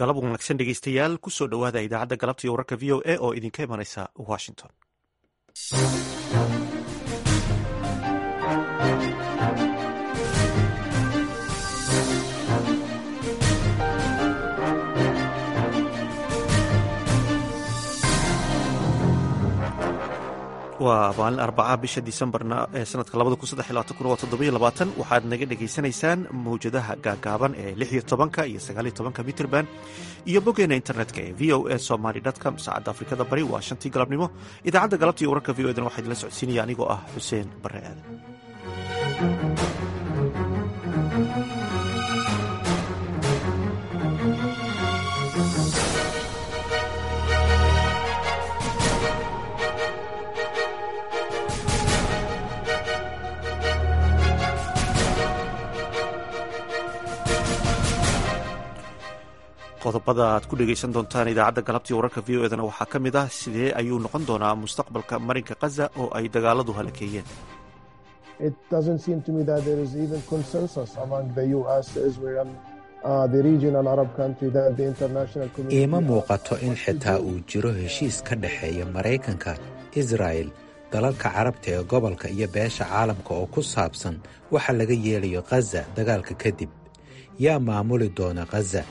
galab wanaagsan dhegeystayaal kusoo dhowaada idaacadda galabta iyo wararka v o a oo idinka imanaysa washington waa maalin arbaca bisha disembarna ee sanadka waxaad naga dhegaysanaysaan mawjadaha gaagaaban ee iyo tobanka iyo sagaaliyo tobanka mitrband iyo boggeena internetka ee v o a somaly com saacadda afrikada bari waa shantii galabnimo idaacadda galabta iyo wararka v o dan waxaa idinla socodsiinaya anigoo ah xuseen bare aadan qodobada aad ku dhegaysan doontaan idaacadda galabtii wararka v o edana waxaa ka mid ah sidee ayuu noqon doonaa mustaqbalka marinka khaza oo ay dagaaladu halakeeyeen iima muuqato in xitaa uu jiro heshiis ka dhexeeya maraykanka israa'el dalalka carabta ee gobolka iyo beesha caalamka oo ku saabsan waxa laga yeelayo khaza dagaalka kadib yaa maamuli doona khaza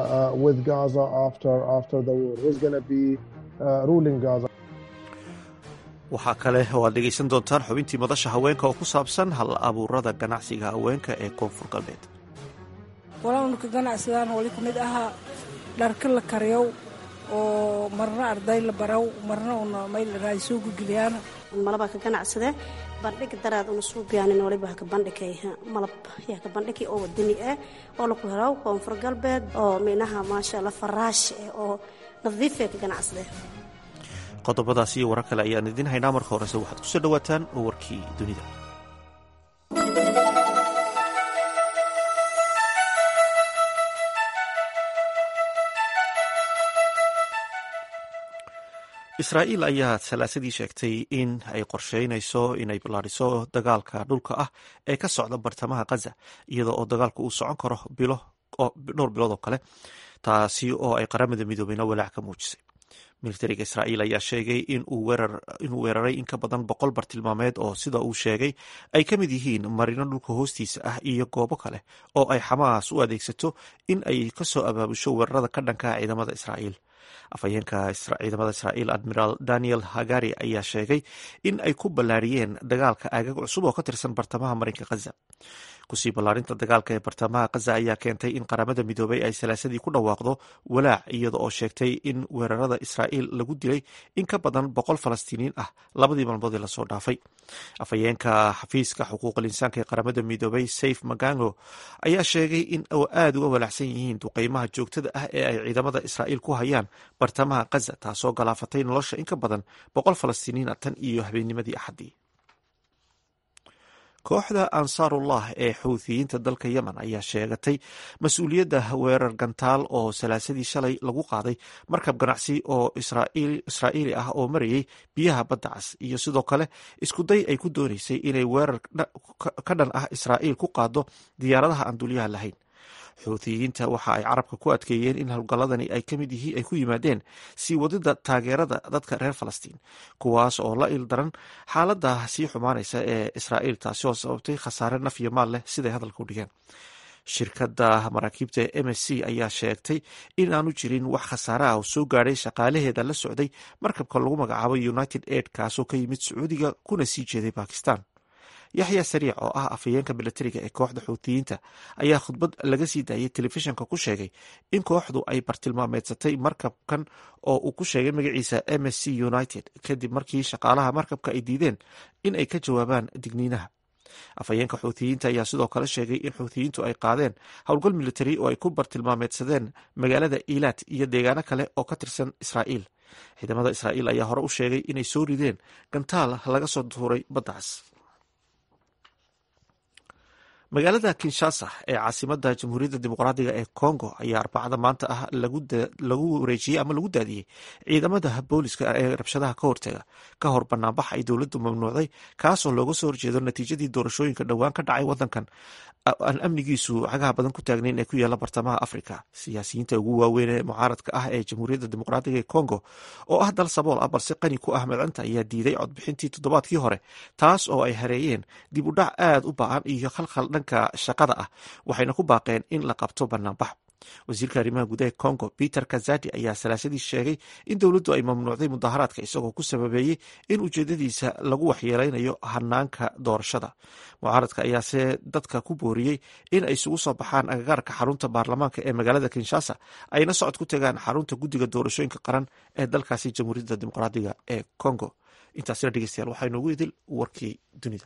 waxaa kale oo aad dhegaysan doontaan xubintii madasha haweenka oo ku saabsan hal abuurada ganacsiga haweenka ee koonfur galbeed walaalka ganacsigan wali ka mid ahaa dharka la kariyow oo marna arday la baraw marna una mayl soo gugiliyaan malaba ka ganacsade bandhig daraad una suubiyaanin waliba haka bandhigay malab yaa ka bandhigi oo wadani ah oo laku helo koonfur galbeed oo minaha maasha allah faraash eh oo nadiifee ka ganacsade qodobadaas iyo warar kale ayaan idiin haynaa marka horese waxaad kusoo dhowaataan warkii dunida israa'iil ayaa salaasadii sheegtay in ay qorsheynayso inay ballaadhiso dagaalka dhulka ah ee ka socda bartamaha khaza iyada oo dagaalku uu socon karo dhowr bilood oo kale taasi oo ay qaramada midoobeyna walaac ka muujisay militariga israa'iil ayaa sheegay inuu weeraray in ka badan boqol bartilmaameed oo sida uu sheegay ay ka mid yihiin marino dhulka hoostiisa ah iyo goobo kale oo ay xamaas u adeegsato in ay kasoo abaabusho weerarada ka dhanka ciidamada israa'iil afhayeenka ciidamada israa'iil admiraal daniel hagari ayaa sheegay in ay ku ballaariyeen dagaalka aagag cusub oo ka tirsan bartamaha marinka khaza kusii ballaarinta dagaalka ee bartamaha khaza ayaa keentay in qaramada midoobay ay salaasadii ku dhawaaqdo walaac iyada oo sheegtay in weerarada israa'iil lagu dilay in ka badan boqol falastiiniin ah labadii maalmood ee lasoo dhaafay afhayeenka xafiiska xuquuqal insaanka ee qaramada midoobay saif magango ayaa sheegay in aada uga walaacsan yihiin duqeymaha joogtada ah ee ay ciidamada israa'iil ku hayaan bartamaha khaza taasoo galaafatay nolosha in ka badan boqol falastiiniin ah tan iyo habeennimadii axaddii kooxda ansaarullah ee xuuthiyiinta dalka yemen ayaa sheegatay mas-uuliyadda weerar gantaal oo salaasadii shalay lagu qaaday markab ganacsi oo israa'iili ah oo marayay biyaha badda cas iyo sidoo kale iskuday ay ku doonaysay inay weerar ka dhan ah israa'iil ku qaado diyaaradaha aan dulyaha lahayn xuuthiyiinta waxa ay carabka ku adkeeyeen in howlgalladani ay kamid yihiin ay ku yimaadeen sii wadida taageerada dadka reer falastiin kuwaas oo la il daran xaaladda sii xumaanaysa ee israa'iil taasi oo sababtay khasaare naf iyo maal leh siday hadalka u dhigeen shirkadda maraakiibta ee m s c ayaa sheegtay in aanu jirin wax khasaare ah oo soo gaadhay shaqaalaheeda la socday markabka lagu magacaabo united aid kaasoo ka yimid sacuudiga kuna sii jeeday bakistan yaxya sariic oo ah afhayeenka milatariga ee kooxda xuutiyiinta ayaa khudbad laga sii daayay telefishinka ku sheegay in kooxdu ay bartilmaameedsatay markabkan oo uu ku sheegay magaciisa m s c united kadib markii shaqaalaha markabka ay diideen in ay ka jawaabaan digniinaha afhayeenka xuutiyiinta ayaa sidoo kale sheegay in xuutiyiintu ay qaadeen howlgal militari oo ay ku bartilmaameedsadeen magaalada iilaad iyo deegaano kale oo ka tirsan israa'iil ciidamada israa'iil ayaa hore u sheegay inay soo rideen gantaal laga soo tuuray baddaas magaalada kinshasa ee caasimada jamhuuriyadda dimuqraadiga ee congo ayaa arbacada maanta ah lagu wareejiyey ama lagu daadiyey ciidamada booliska ee rabshadaha ka hortaga ka hor banaanbax ay dowladdu mamnuucday kaasoo looga soo horjeedo natiijadii doorashooyinka dhowaan ka dhacay wadankan aan amnigiisu cagaha badan ku taagnayn ee ku yaala bartamaha africa siyaasiyiinta ugu waaweyn ee mucaaradka ah ee jamhuuriyadda dimuqraadiga ee congo oo ah dal sabool ah balse qani ku ah madcinta ayaa diiday codbixintii toddobaadkii hore taas oo ay hareeyeen dib u dhac aad u ba-an iyo khalkhal dhanka shaqada ah waxayna ku baaqeen in la qabto banaanbax wasiirka arrimaha gudaha congo peter kazadi ayaa salaasadii sheegay in dowladdu ay mamnuucday mudaharaadka isagoo ku sababeeyey in ujeedadiisa lagu waxyeeleynayo hanaanka doorashada mucaaradka ayaase dadka ku booriyey in ay isugu soo baxaan agagaarka xarunta baarlamaanka ee magaalada kinshasa ayna socod ku tagaan xarunta guddiga doorashooyinka qaran ee dalkaasi jamhuuriyadda dimuqraadiga ee congo intaasina dhegeystayaal waxaa inoogu idil warkii dunida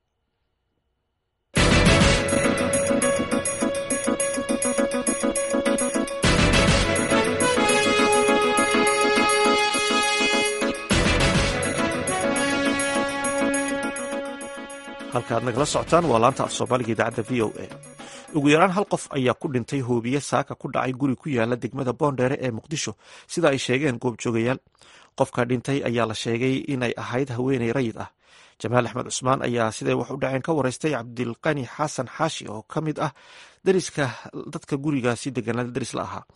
halkaaad nagala socotaan waa laanta af soomaaliga idaacadda v o a ugu yaraan hal qof ayaa ku dhintay hoobiye saaka ku dhacay guri ku yaala degmada boondheere ee muqdisho sida ay sheegeen goobjoogayaal qofka dhintay ayaa la sheegay inay ahayd haweeney rayid ah jamaal axmed cusmaan ayaa siday wax u dhaceen ka wareystay cabdilqani xasan xaashi oo ka mid ah dariska dadka gurigaasi deganaa daris la ahaa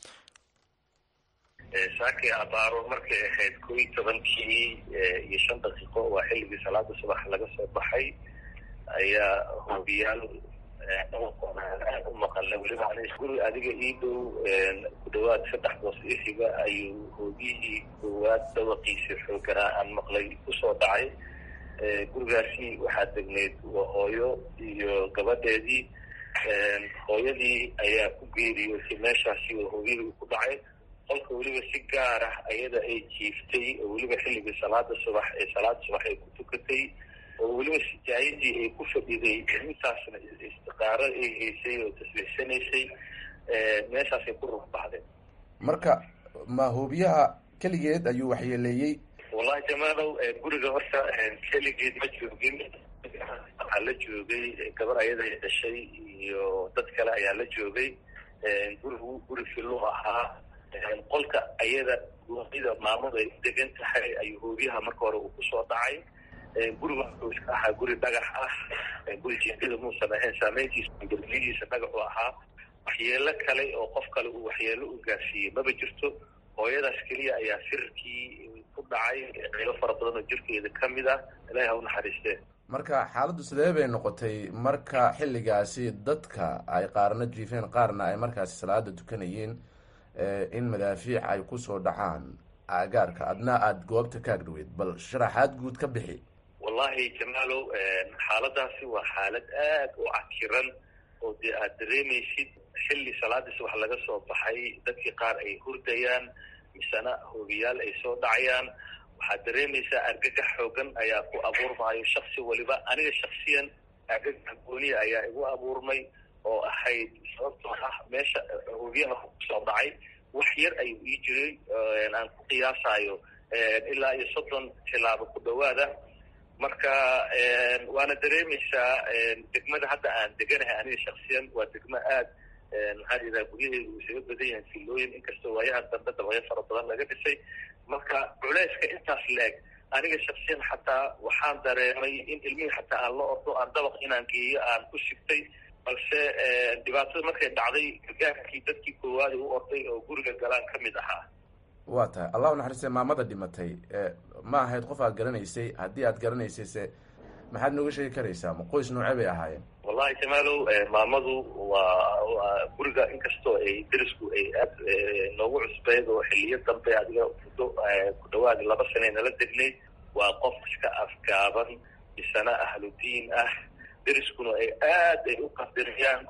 saakii abaaro markay ahayd kow iyo tobankii iyo shan daqiiqo waa xilligii salaada subax laga soo baxay ayaa hoobiyaal aad u maqalna weliba guri adiga ii dhow ku dhawaad saddex boos isiga ayuu hoobiyihii koowaad dhawaqiisa xooganaa aan maqlay kusoo dhacay gurigaasi waxaa degneyd waa hooyo iyo gabadheedii hooyadii ayaa ku geeriyoosay meeshaasi oo hoobiyihii uu ku dhacay qolka weliba si gaar ah ayada ay jiiftay oo weliba xilligii salaada subax ee salaada subax ay ku tukatay oo weliba sijaayadii ay ku fadhiday intaasna istiqaaro ay haysay oo tasbiixsanaysay meeshaasay ku rug baxdeen marka ma hoobiyaha keligeed ayuu waxyeeleeyey wallahi jamaalow guriga horta keligeed ma joogin waxaa la joogay gabar ayada dhashay iyo dad kale ayaa la joogay gurigu guri fillu ahaa qolka ayada da maamadu ay degan tahay ayuu hoobiyaha marka hore uu kusoo dhacay guriga wuxuu iska ahaa guri dhagax ah guri jeedada muusan ahayn saameyntiisa galbiyihiisa dhagaxu ahaa waxyeelo kale oo qof kale uu waxyeelo u gaarsiiyey maba jirto hooyadaas keliya ayaa sirarkii ku dhacay qaylo fara badan oo jirkeeda ka mid ah ilahi ha u naxariistee marka xaaladdu sidee bay noqotay marka xilligaasi dadka ay qaarna jiifeen qaarna ay markaasi salaada tukanayeen in madaafiic ay kusoo dhacaan agaarka adna aada goobta ka agdhaweyd bal sharaxaad guud ka bixi wallahi jamaalow xaaladaasi waa xaalad aad u cakiran oo dee aada dareemaysid xilli salaadii subax laga soo baxay dadkii qaar ay hurdayaan misena hoobiyaal ay soo dhacayaan waxaad dareemaysaa argagax xoogan ayaa ku abuurmahayo shaksi waliba aniga shaksiyan argagax gooniya ayaa igu abuurmay oo ahayd sababtoo ah meesha hoobiyaha kusoo dhacay wax yar ayuu ii jiray aan ku qiyaasayo ilaa iyo soddon tilaabo ku dhawaada marka waana dareemaysaa degmada hadda aan deganahay aniga shaksiyan waa degmo aad maxaa yidhaha guryaheedu uu isaga badan yahay filooyin inkastoo waayahan dambe dabaqyo fara badan laga dhisay marka culeyska intaas leeg aniga shaksiyan xataa waxaan dareemay in ilmihii xataa aan la ordo aan dabaq inaan geeyo aan ku sigtay balse dhibaatada markay dhacday gargaarkii dadkii koowaad u orday oo guriga galaan ka mid ahaa waa tahay allahu naxariiste maamada dhimatay ma ahayd qof aad garanaysay haddii aad garanaysay se maxaad nooga sheegi karaysaa ma qoys noocee bay ahaayeen wallahi jamaalow maamadu waa waa guriga inkastoo ay derisku ay aad noogu cusbeyd oo xiliyo dambe adiga muddo ku dhawaad laba sane nala degnayd waa qof iska afgaaban isana ahludiin ah deriskuna ay aad ay u qadiriyaan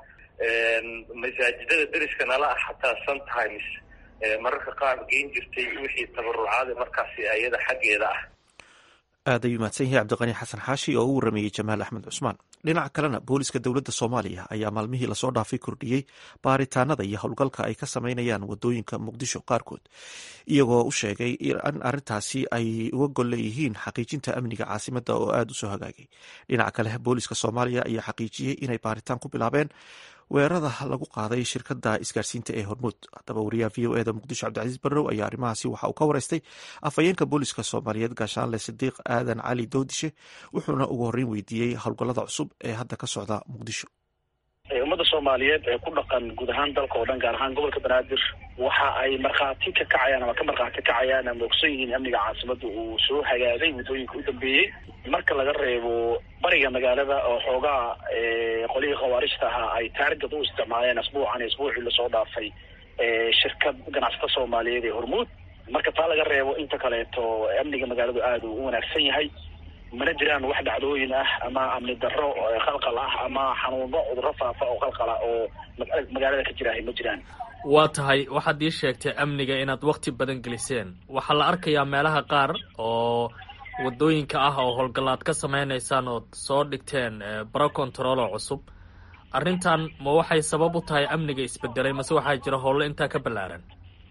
masaajidada deriska nala ah xataa sometimes mararka qaar geyn jirtay wixii tabarucaada markaasi ayada xaggeeda ah aad ayuu mahadsan yahay cabdiqani xasan xaashi oo u warameeyey jamaal axmed cusmaan dhinaca kalena booliska dowladda soomaaliya ayaa maalmihii lasoo dhaafay kordhiyey baaritaanada iyo howlgalka ay ka sameynayaan wadooyinka muqdisho qaarkood iyagoo u sheegay in arintaasi ay uga gol leeyihiin xaqiijinta amniga caasimada oo aada u soo hagaagay dhinaca kale booliska soomaaliya ayaa xaqiijiyey inay baaritaan ku bilaabeen weerarada lagu qaaday shirkada isgaarsiinta ee hormuud haddaba wariyaha v o eda muqdisho cabdicasiis barrow ayaa arrimahaasi waxa uu ka wareystay afhayeenka booliska soomaaliyeed gaashaanle sidiiq aadan cali doodishe wuxuuna ugu horreyn weydiiyey howlgallada cusub ee hadda ka socda muqdisho ummadda soomaaliyeed ee ku dhaqan guud ahaan dalka oo dhan gaar ahaan gobolka banaadir waxa ay markhaati ka kacayaan ama ka markhaati kacayaan ama ogsan yihiin amniga caasimada uu soo hagaagay muddooyinka u dambeeyey marka laga reebo bariga magaalada oo xoogaa qolihii khawaarijta ahaa ay taargad u isticmaaleen asbuucan iyo asbuucii lasoo dhaafay shirkad ganacsata soomaaliyeed ee hormuud marka taa laga reebo inta kaleeto amniga magaaladu aada uu u wanaagsan yahay mana jiraan wax dhacdooyin ah ama amni darro khalqal ah ama xanuuno cudurro faafa oo khalqala oo magaalada ka jiraahay ma jiraan waa tahay waxaad ii sheegtay amniga inaad wakti badan geliseen waxaa la arkayaa meelaha qaar oo wadooyinka ah oo howlgallaad ka sameynaysaan ood soo dhigteen baro control oo cusub arrintan ma waxay sabab u tahay amniga isbedelay mase waxaa jira howlo intaa ka ballaaran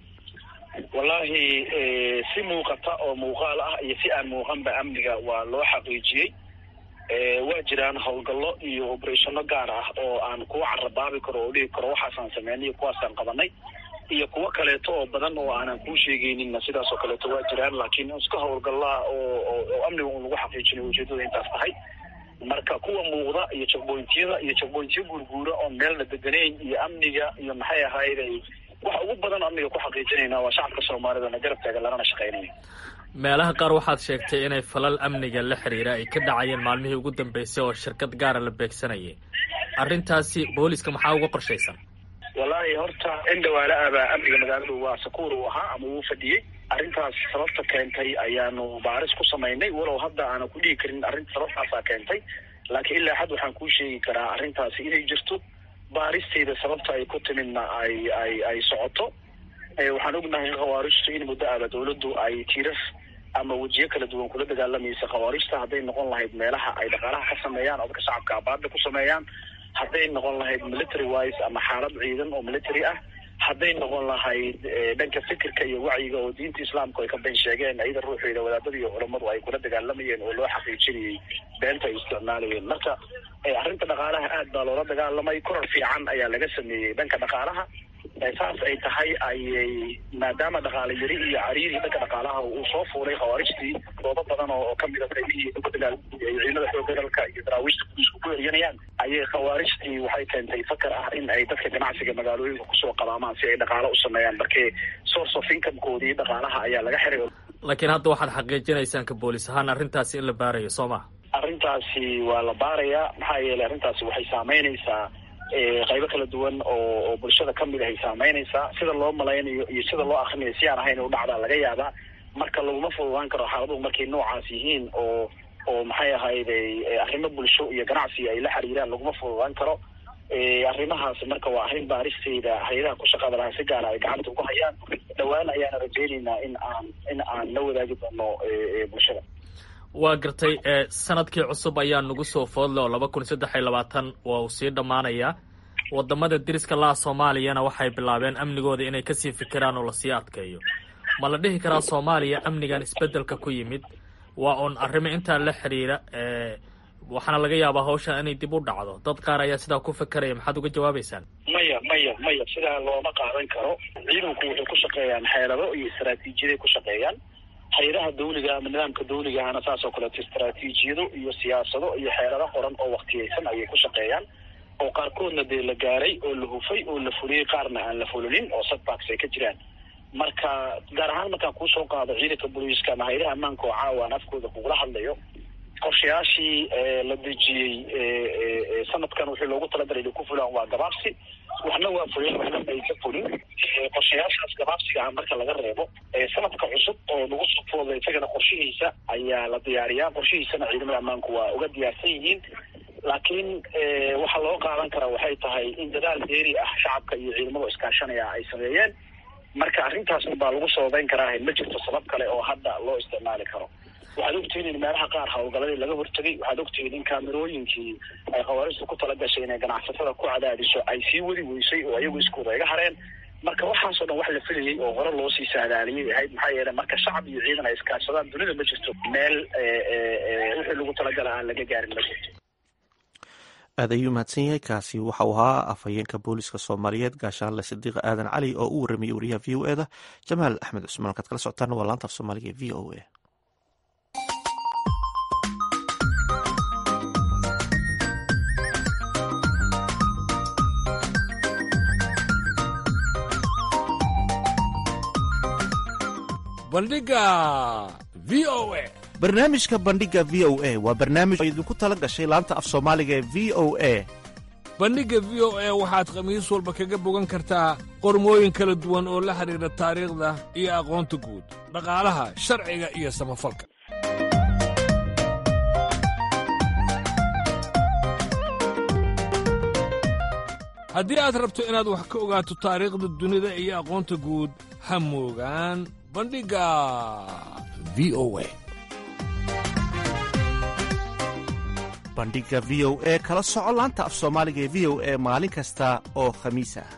wallahi si muuqata oo muuqaal ah iyo si aan muuqanba amniga waa loo xaqiijiyey waa jiraan howlgallo iyo oberethano gaar ah oo aan kuwa carabaabi karo oo dhihi karo waxaasaan sameynay iyo kuwaasaan qabanay iyo kuwo kaleeto oo badan oo aanan kuu sheegeyninna sidaas oo kaleeto waa jiraan laakiin iska howlgallaa oo oo amniga un lagu xaqiijinayo ujeedada intaas tahay marka kuwa muuqda iyo jagboyntiyada iyo jagboyntiyo guurguura oon meelna deganayn iyo amniga iyo maxay ahayday waxa ugu badan amniga ku xaqiijinayna waa shacabka soomaalida na garab taagan lanana shaqeynaya meelaha qaar waxaad sheegtay inay falal amniga la xiriira ay ka dhacayeen maalmihii ugu dambeysay oo shirkad gaara la beegsanayay arrintaasi booliska maxaa uga qorshaysan wallaahi horta in dhawaala abaa amniga magaaladu waa sakuur uu ahaa ama uu fadhiyey arrintaas sababta keentay ayaanu baaris ku samaynay walow hadda aanan ku dhihi karin arrinta sababtaasaa keentay laakiin ilaa xad waxaan kuu sheegi karaa arrintaasi inay jirto baaristeeda sababta ay ku timidna ay ay ay socoto waxaan ognahay in khawaarijtu in muddo aaba dawladdu ay tiirar ama wejiyo kala duwan kula dagaalamaysa khawaarijta hadday noqon lahayd meelaha ay dhaqaalaha ka sameeyaan oo dadka shacabka abaada ku sameeyaan hadday noqon lahayd military wise ama xaalad ciidan oo military ah hadday noqon lahayd dhanka fikirka iyo wacyiga oo diinta islaamku ay ka ben sheegeen ayada ruuxeeda wadaadada iyo culammadu ay kula dagaalamayeen oo loo xaqiijinayay beenta ay isticmaalayeen marka arrinta dhaqaalaha aad baa loola dagaalamay korar fiican ayaa laga sameeyey dhanka dhaqaalaha saas ay tahay ayay maadaama dhaqaale yari iyo cariiri dhanka dhaqaalaha uu soo fuulay khawaarijtii doodo badan oo kamida qaybihii dagaal ciidamada xooga dalka iyo daraawiishta booliisku ku eryanayaan ayay khawaarijtii waxay keentay fakar ah in ay dadka ganacsiga magaalooyinka kusoo qabaamaan si ay dhaqaalo u sameeyaan markee source of incomekoodii dhaqaalaha ayaa laga xiray laakiin hadda waxaad xaqiijinaysaan ka boolis ahaan arrintaasi in la baarayo soo ma arrintaasi waa la baarayaa maxaa yeelay arrintaasi waxay saameynaysaa qaybo kala duwan oo oo bulshada kamid ahay saameynaysaa sida loo malaynayo iyo sida loo akrinayo si aan ahayn u dhacdaa laga yaabaa marka laguma fududaan karo xaaladuhu markay noocaas yihiin oo oo maxay ahayday arrimo bulsho iyo ganacsi ay la xiriiraan laguma fududaan karo arrimahaas marka waa arrin baaristeeda hay-adaha ku shaqada lahaa si gaara ay gacanta ugu hayaan dhawaan ayaana rajeynaynaa in aan in aan la wadaagi doono bulshada waa gartay sanadkii cusub ayaa nagu soo foodle oo laba kun saddex iyo labaatan waa uu sii dhammaanayaa wadamada deriska laha soomaaliyana waxay bilaabeen amnigooda inay kasii fikiraan oo lasii adkeeyo ma la dhihi karaa soomaaliya amnigan isbedelka ku yimid waa uun arrimo intaa la xiriira waxaana laga yaabaa hawshan inay dib u dhacdo dad qaar ayaa sidaa ku fakeraya maxaad uga jawaabeysaan maya maya maya sidaa looma qaadan karo ciidanku waxay ku shaqeeyaan xeelado iyo istaraatiijiyaday ku shaqeeyaan hay-adaha dawliga ama nidaamka dawligahana saas oo kaleeto istaraatiijiyado iyo siyaasado iyo xeelado qoran oo waktiyeysan ayay ku shaqeeyaan oo qaarkoodna dee la gaaray oo la hufay oo la fuliyey qaarna aan la fulinin oo setbacks ay ka jiraan marka gaar ahaan markaan kuusoo qaado ciidanka booliiska ama hay-adaha ammaanka oo caawa aan afkooda kugula hadlayo qorshayaashii la dejiyey sanadkan wixii loogu talagalay inay ku fulaan waa gabaabsi waxna waa fulin waxna ay ka fulin qorshayaashaas gabaabsiga ah marka laga reebo sanadka cusub oo nagu soo fooda isagana qorshihiisa ayaa la diyaariyaa qorshihiisana ciidamada ammaanku waa uga diyaarsan yihiin laakiin waxaa loo qaadan karaa waxay tahay in dadaal deeri ah shacabka iyo ciidamada iskaashanaya ay sameeyeen marka arrintaas baa lagu sababeyn karaa ma jirto sabab kale oo hadda loo isticmaali karo waxaad ogtihiin in meelaha qaar hawlgaladii laga hortegay waxaad ogtihiin in kaamirooyinkii ay khawaaristu ku tala gashay inay ganacsatada ku cadaadiso ay sii wadi weysay oo iyagu iskuuda iga hareen marka waxaasoo dhan wax la filayay oo hore loo sii saadaaliyay ahayd maxaa yeelay marka shacab iyo ciidan ay iskaashadaan dunida ma jirto meel wixii lagu talagala aan laga gaarin ma jirto aad ayuu mahadsan yahay kaasi waxau ahaa afhayeenka booliska soomaaliyeed gaashaanle sidiiq aadan cali oo u warramayay wariyaha v o e da jamaal axmed cusmaan halkaad kala socotaana waa laanta af soomaaliga e v o e bandhiga v o a barnaamijka bandhiga v o a waa barnaamij oo idinku tala gashay laanta af soomaaliga ee v o a bandhigga v o a waxaad khamiis walba kaga bogan kartaa qormooyin kala duwan oo la xidhiidha taariikhda iyo aqoonta guud dhaqaalaha sharciga iyo samafalka haddii aad rabto inaad wax ka ogaato taariikhda dunida iyo aqoonta guud ha moogaan bandhigga v o a bandhiga v o e kala soco laanta af soomaaliga ee v o e maalin kasta oo khamiis ah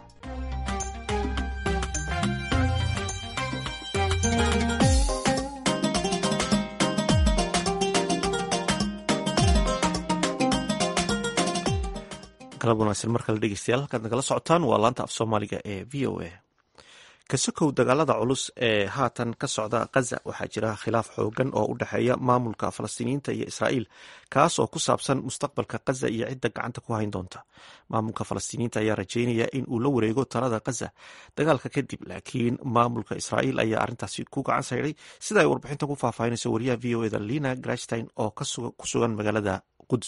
galab wanaagsan mar kale dhegeystayaal halkaad nagala socotaan waa laanta af soomaaliga ee v o a kasokow dagaalada culus ee haatan ka socda khaza waxaa jira khilaaf xoogan oo u dhexeeya maamulka falastiiniyiinta iyo israa'iil kaas oo ku saabsan mustaqbalka khaza iyo cidda gacanta ku hayn doonta maamulka falastiiniyiinta ayaa rajeynaya in uu la wareego talada khaza dagaalka kadib laakiin maamulka israa'iil ayaa arrintaasi ku gacan sayday sida ay warbixintan ku faahfaahinayso wariyaha v o eda lina grashstein oo ku sugan magaalada quds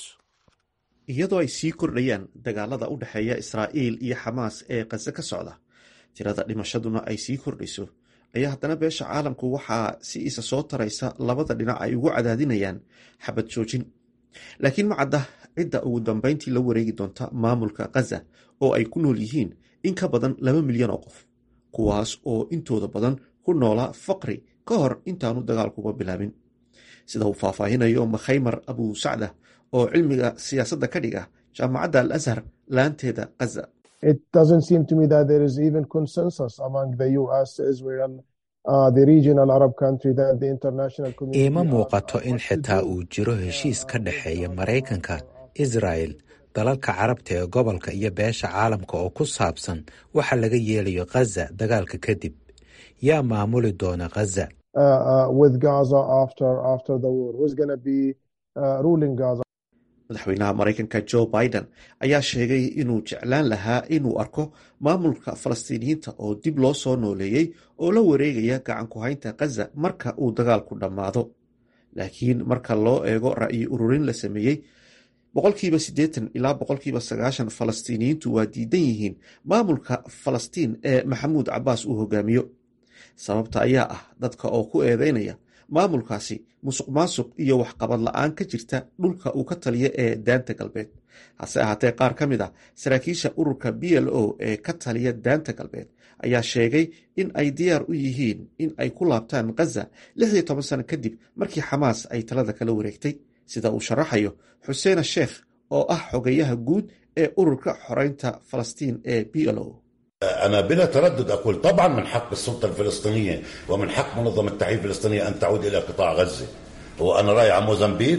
iyadoo ay sii kordhayaan dagaalada u dhexeeya israa'iil iyo xamaas ee khaza ka socda tirada dhimashaduna ay sii kordhayso ayaa haddana beesha caalamku waxaa si isa soo taraysa labada dhinac ay ugu cadaadinayaan xabad joojin laakiin ma cadda cidda ugu dambeyntii la wareegi doonta maamulka khaza oo ay ku nool yihiin in ka badan laba milyan oo qof kuwaas oo intooda badan ku noolaa faqri ka hor intaanu dagaalkuba bilaabin sida uu faahfaahinayo makhaymar abu sacda oo cilmiga siyaasadda ka dhiga jaamacadda al azhar laanteeda khaza it doesn't seem to me that there is even consensus among the US, Israel, uh, the regional Arab country that the international community. iima muuqato in xitaa uu jiro heshiis ka dhexeeya maraykanka israel dalalka carabta ee gobolka iyo beesha caalamka oo ku saabsan waxa laga yeelayo khaza dagaalka kadib yaa maamuli doona khaza Uh, uh, with Gaza after after the war, who's going to be uh, ruling Gaza? madaxweynaha maraykanka joe biden ayaa sheegay inuu jeclaan lahaa inuu arko maamulka falastiiniyiinta oo dib loo soo nooleeyey oo la wareegaya gacan ku haynta khaza marka uu dagaalku dhammaado laakiin marka loo eego ra'yi ururin la sameeyey boqolkiiba siddeetan ilaa boqolkiiba sagaashan falastiiniyiintu waa diidan yihiin maamulka falastiin ee maxamuud cabbaas uu hogaamiyo sababta ayaa ah dadka oo ku eedeynaya maamulkaasi musuq maasuq iyo waxqabad la-aan ka jirta dhulka uu ka taliya ee daanta galbeed hase ahaatee qaar ka mid a saraakiisha ururka b l o ee ka taliya daanta galbeed ayaa sheegay in ay diyaar u yihiin in ay ku laabtaan khaza lix iyo toban sano kadib markii xamaas ay talada kala wareegtay sida uu sharaxayo xuseena sheekh oo ah xogayaha guud ee ururka xoreynta falastiin ee b l o أنا بلا تردد أقول طبعا من حق السلطة الفلسطينية ومن حق منظمة التحرير الفلسطينية أن تعود إلى قطاع غزة وأنا راي على موزمبيق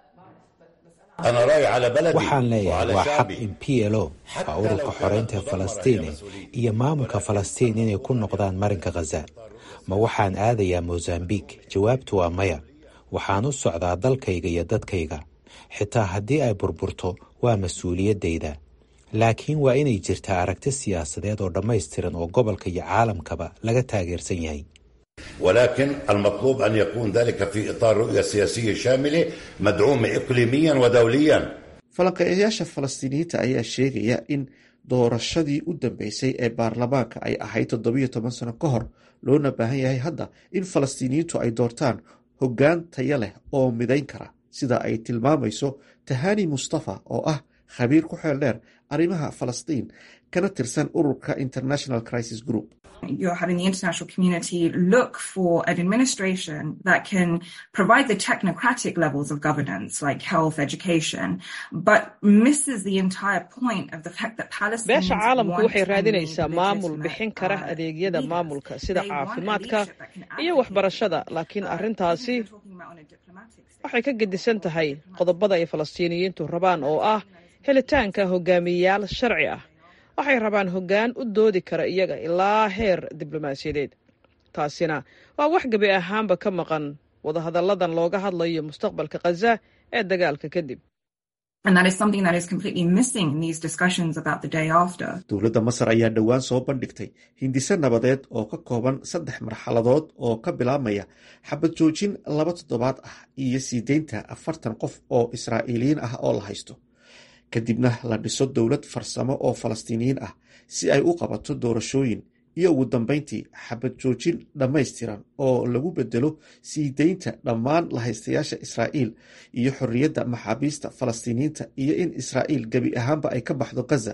أنا راي على بلدي waxaan leeyahay وعلى waa xaq شعبي in p l o waa ururka xoreynta falastiine iyo maamulka falastiin inay ku noqdaan marinka khaza ma waxaan aadayaa mosambik jawaabtu waa maya waxaan u socdaa dalkayga iyo dadkayga xitaa haddii ay burburto waa mas-uuliyaddayda laakiin waa inay jirtaa aragti siyaasadeed oo dhammaystiran oo gobolka iyo caalamkaba laga taageersan yahay ولكن المطلوب أن يكون ذلك في إطار رؤية سياسية شاملة مدعومة إقليميا ودوليا falanqeeyayaasha falastiiniyiinta ayaa sheegaya in doorashadii u dambeysay ee baarlamaanka ay ahayd toddobiyo toban sano ka hor loona baahan yahay hadda in falastiiniyiintu ay doortaan hoggaan taya leh oo midayn kara sida ay tilmaamayso tahani mustafa oo ah khabiir ku xeel dheer arrimaha falastiin kana tirsan ururka international crisis group You're having the international community look for an administration that can provide the technocratic levels of governance, like health, education, but misses the entire point of the fact that Palestinians beesha caalamku want waxay and need raadinaysaa maamul legitimate, bixin kara uh, adeegyada leaders. maamulka sida They want a caafimaadka leadership that can iyo advocate waxbarashada laakiin arrintaasi waxay ka gedisan tahay qodobada ay falastiiniyiintu rabaan oo ah helitaanka hogaamiyeyaal sharci ah waxay rabaan hoggaan u doodi kara iyaga ilaa heer diblomaasiyadeed taasina waa wax gebi ahaanba ka maqan wadahadalladan looga hadlayo mustaqbalka khaza ee dagaalka kadib And that is something that is completely missing in these discussions about the day after. dowladda masar ayaa dhowaan soo bandhigtay hindise nabadeed oo ka kooban saddex marxaladood oo ka bilaabmaya xabad joojin laba toddobaad ah iyo sii deynta afartan qof oo israa'iiliyiin ah oo la haysto kadibna la dhiso dowlad farsamo oo falastiiniyiin ah si ay u qabato doorashooyin iyo ugu dambeyntii xabad joojin dhammaystiran oo lagu bedelo sii deynta dhammaan lahaystayaasha israa'iil iyo xorriyadda maxaabiista falastiiniyiinta iyo in israa'iil gebi ahaanba ay ka baxdo gaza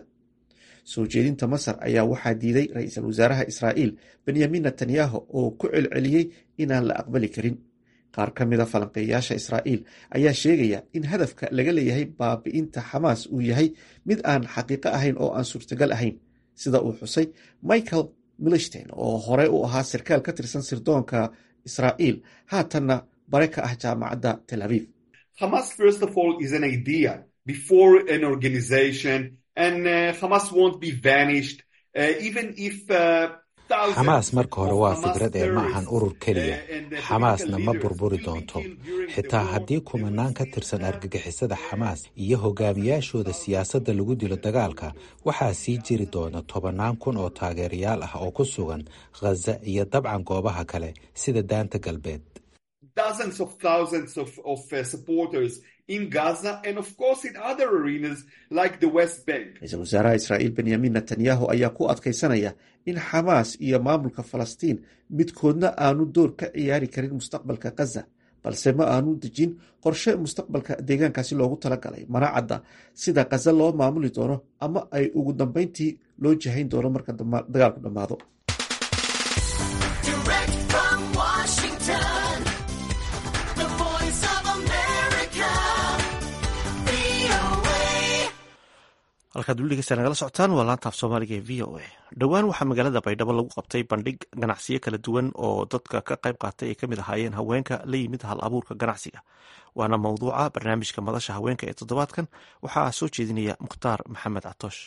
soo jeedinta masar ayaa waxaa diiday ra-iisul wasaaraha israa'iil benyamin netanyahu oo ku celceliyey inaan la aqbali karin qaar ka mida falanqeeyaasha israa'iil ayaa sheegaya in hadafka laga leeyahay baabi'inta xamaas uu yahay mid aan xaqiiqo ahayn oo aan suurtagal ahayn sida uu xusay michael milstein oo hore u ahaa sarkaal ka tirsan sirdoonka israa'iil haatanna bare ka ah jaamacadda tel aviv Hamas, first of all, is an idea before an organization, and uh, Hamas won't be vanished, uh, even if. Uh, thousands xamaas marka hore waa of fikrad ee ma ahan urur keliya and the xamaasna ma political burburi doonto xitaa haddii kumanaan ka tirsan argagixisada xamaas iyo hogaamiyaashooda siyaasadda lagu dilo dagaalka waxaa sii jiri doona tobannaan kun oo taageerayaal ah oo ku sugan khaza iyo dabcan goobaha kale sida daanta galbeed dozens of thousands of, of uh, supporters in Gaza and, of course, in other arenas like the West Bank. ra-iisul wasaaraha israa'iil benyamin netanyahu ayaa ku adkaysanaya in xamaas iyo maamulka falastiin midkoodna aanu door ka ciyaari karin mustaqbalka gaza balse ma aanu dejin qorshe mustaqbalka deegaankaasi loogu talagalay mana cadda sida gaza loo maamuli doono ama ay ugu dambeyntii loo jahayn doono marka dama- dagaalku dhammaado Direct from Washington, the voice of America, VOA. halkaad weli dhegeysta nagala socotaan waa laanta af soomaaliga ee v o a dhowaan waxaa magaalada baydhabo lagu qabtay bandhig ganacsiyo kala duwan oo dadka ka qayb qaatay ay kamid ahaayeen haweenka la yimid hal abuurka ganacsiga waana mowduuca barnaamijka madasha haweenka ee toddobaadkan waxaa soo jeedinaya mukhtaar maxamed catoosh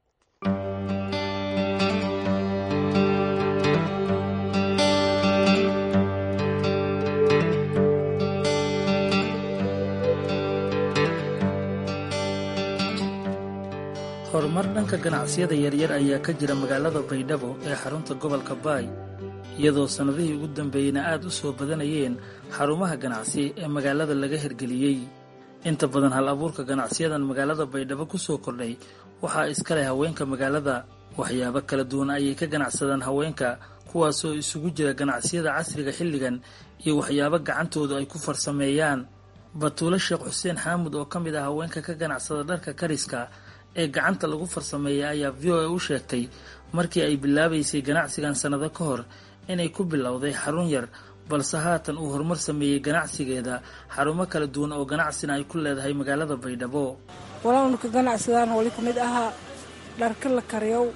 horumar dhanka ganacsiyada yaryar ayaa ka jira magaalada baydhabo ee xarunta gobolka baay iyadoo sannadihii ugu dambeeyeyna aad u soo badanayeen xarumaha ganacsi ee magaalada laga hirgeliyey inta badan hal abuurka ganacsiyadan magaalada baydhabo ku soo kordhay waxaa iska leh haweenka magaalada waxyaabo kala duwan ayay ka ganacsadaan haweenka kuwaasoo isugu jira ganacsiyada casriga xilligan iyo waxyaabo gacantoodu ay ku farsameeyaan batuulo sheekh xuseen xaamud oo ka mid ah haweenka ka ganacsada dharka kariska ee gacanta lagu farsameeya ayaa v o a u sheegtay markii ay bilaabaysay ganacsigan sannado ka hor inay ku bilowday xarun yar balse haatan uu horumar sameeyey ganacsigeeda xarumo kala duwan oo ganacsina ay ku leedahay magaalada baydhabo walowna ka ganacsadaan wali ka mid ahaa dharka la kariyow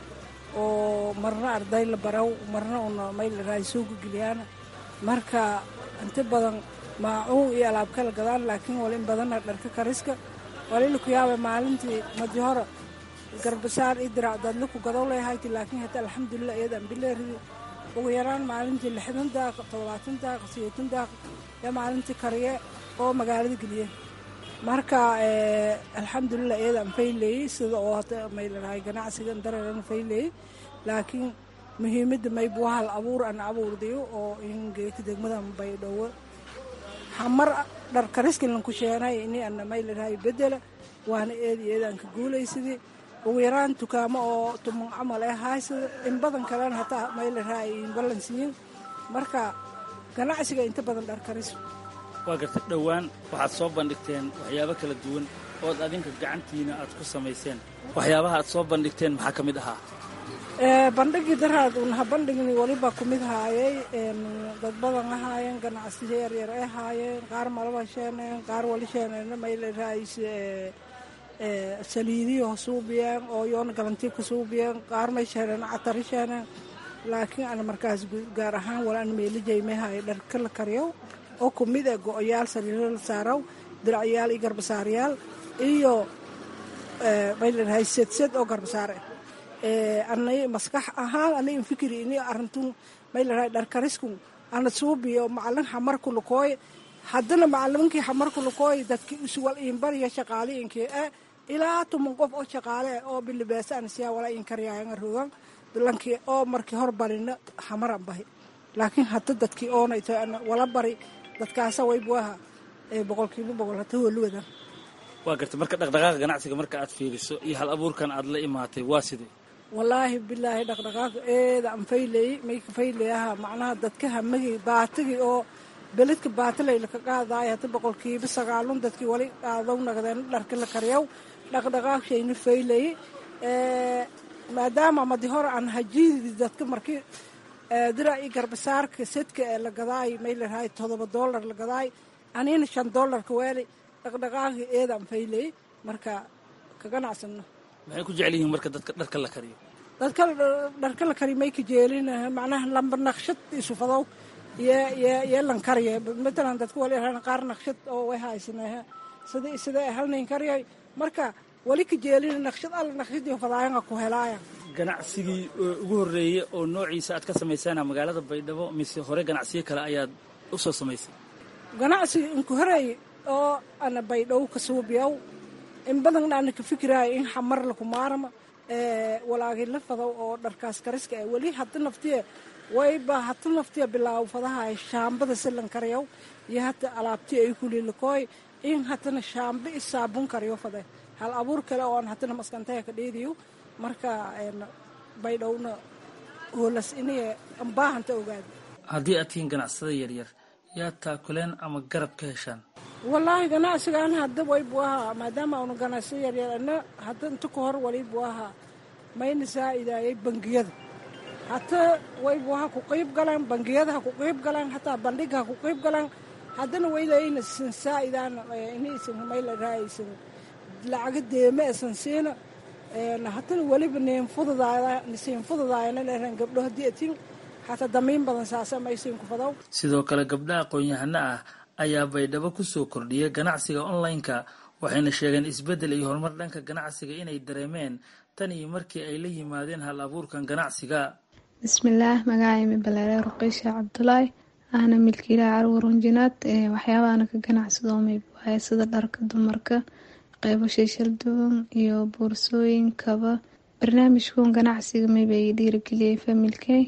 oo marna arday la baraw marna una mayl raaysuuga geliyaan marka inta badan maacuun iyo alaab kala gadaan laakiin wali in badana dharka kariska walila ku yaaba maalintii madi hore garbasaar iyo dirac daadla ku gadow leehayti laakiin hata alxamdulilah iyadan bileeridi ugu yaraan maalintii lixdan daaq toddobaatan daaq sideetan daaq iyo maalintii kariye oo magaalada geliye marka alxamdulilah iyadan fayleeyey sida oo hata maylahay ganacsigan dareeran fayleeyey laakiin muhiimadda maybu hal abuur an abuurdayo oo ingeeka degmadan baydhowo hamar dhar kariskilan ku sheenay ini ana maylahay bedela waana eedi eedaan ka guulaysadii ugu yaraan dukaamo oo tuman camal ee haysada in badan kalena hataa maylahay in ballansiyin marka ganacsiga inta badan dhar karis waa gartay dhowaan waxaad soo bandhigteen waxyaabo kala duwan ood adinka gacantiina aad ku samayseen waxyaabaha aad soo bandhigteen maxaa ka mid ahaa bandhigii daraad unaha bandhigni waliba kumid haayay dad badan ahaayeen ganacsiyo yaryar ay haayeen qaar malaba sheeneen qaar wali sheeneen maylerais saliidiyo suubiyeen oo yoona galantiibka suubiyeen qaar may sheeneen catari sheeneen laakiin ana markaas gaar ahaan wala ana meelijay may haaya dharka la kariyow oo kumid ee go-oyaal sariiro la saaraw diracyaal iyo garbasaaryaal iyo mayleahay sedsed oo garbasaar ah anay maskax ahaan anay infikiri ini arintun mayleahay dharkarisku ana suubiyo macalin xamarku lukooy haddana macalinkii xamarku lukooy dadki iswal iinbariya shaqaali inkii eh ilaa tuman qof oo shaqaale ah oo bilibeesa ansiyaa wala in karyaayanga rogan lankii oo markii hor barina xamaran bahi laakiin hadda dadkii oonayto wala bari dadkaasa waybuaha boqolkiiba boqol hata holuwadan waa garta marka dhaqdhaqaaqa ganacsiga marka aad fiiriso iyo hal abuurkan aad la imaatay waa sidee wallaahi bilaahi dhaqdhaqaaq eeda an faylay mayka faylayaha macnaha dadka hamagii baatigi oo beledka baatilayla ka qaadaaya hata boqolkiiba sagaalun dadkii wali qaadaw nagdeen dharka la karyaw dhaqdhaqaaq shayna faylay maadaama madi hore aan hajiidi dadka markii dira i garbasaarka sedka ee la gadaay maylahay todoba doolar la gadaay anina shan doolarka weeli dhaqdhaqaaqi eedaan faylay marka ka ganacsano maxay ku jecel yihiin marka dadka dharka la kariyo dadka dharka la kari may ka jeelin macnaha lamba naqshad isufadow yee lan karya matalan dadka wali qaar naqshad oo way haysanaa sida sida halnayn karyay marka wali ka jeelin naqshad alla naqshadii fadaayanga ku helaaya ganacsigii ugu horreeyey oo noociisa aad ka samaysana magaalada baydhabo mise hore ganacsiyo kale ayaad u soo samaysay ganacsiga inku horeey oo ana baydhabo ka suubiyaw in badanna ana ka fikiraayo in xamar laku maarama walaagay la fadow oo dharkaas kariska ah weli hada naftiya wayba hata naftiya bilaaw fadahay shaambada silan karyaw iyo hata alaabti ay kulilakooy in hatana shaamba i saabun karyo fade hal abuur kale oo aan hatana maskantaya ka dheediyo marka baydhowna hoolas inay ambaahanta ogaada haddii aad tihiin ganacsada yaryar yaa taakuleen ama garab ka heshaan wallaahi ganacsigaan hadda waybu ahaa maadaama aanu ganacsi yaryar ana hadda inta ka hor walibu ahaa mayna saa'idaayay bangiyada hata waybu ahaa ku qiib galaan bangiyada ha ku qiib galaan hataa bandhiga ha ku qiib galaan haddana waylayna sin saa'idaan inaysan mayla raayaysan lacaga deeme esan siina hatana weliba niin fududaada siin fududaayana leeran gabdho haddii atin hataa damiin badan saasa maysiin ku fadaw sidoo kale gabdha aqoon-yahano ah ayaa baydhabo ku soo kordhiyay ganacsiga online-ka waxayna sheegeen isbeddel iyo horumar dhanka ganacsiga inay dareemeen tan iyo markii ay la yimaadeen hal abuurkan ganacsiga bismillaah magacaymi baleere ruqiisha cabdulaahi ahna milkiilaha carwar runjinaad waxyaabaana ka ganacsado maybuahay sida dharka dumarka qeybo shayshal duwan iyo boorsooyinkaba barnaamijkuun ganacsiga mayba i dhiirageliyay familkey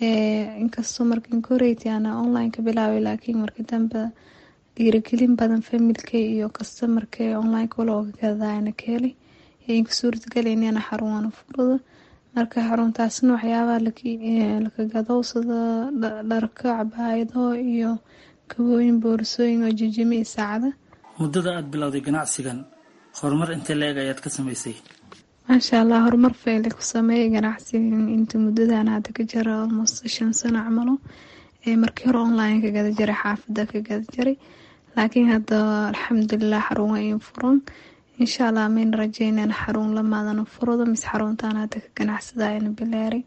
inkastoo markan koreyta ana online ka bilaabay laakiin marka dambe dhiiragelin badan familkey iyo kastamarkey online kula oga gadayana ka helay inka suurtagelayna xarunana furada marka xaruntaasna waxyaabaha laka gadow sida dharka cabaayado iyo kabooyin boorsooyin oo jijimi iyo saacada muddada aad bilowday ganacsigan horumar intee la-eg ayaad ka samaysay maasha allah horumar fayle ku sameeyay ganacsigan inta muddadan hadda ka jira almost shan sano camalo markii hore online ka gada jiray xaafada ka gada jiray laakiin hadda alxamdulilah xarun waa in furan insha allah mayna rajeynaan xarun lamaadana furado mise xaruntaan hadda ka ganacsadayana bileeray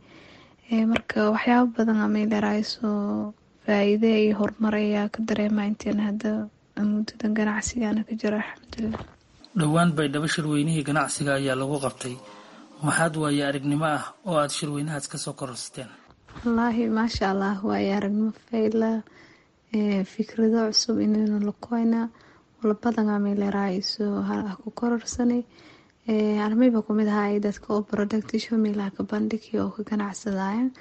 marka waxyaabo badan amay leerayso faa-iide iyo horumar ayaa ka dareema intiina hadda muddadan ganacsigana ka jira alxamdulilah dhowaan baydhabo shirweynihii ganacsiga ayaa lagu qabtay maxaad waaye aragnimo ah oo aada shirweynahaas kasoo kororsateen wallaahi maasha allah waaye aragnimo fayla fikrado cusub inaynu lakoyna walbadangamay leeraayiso ha ku kororsanay armayba kumid ahaa dadka oo productisho meelaha ka bandhigi oo ka ganacsadaayan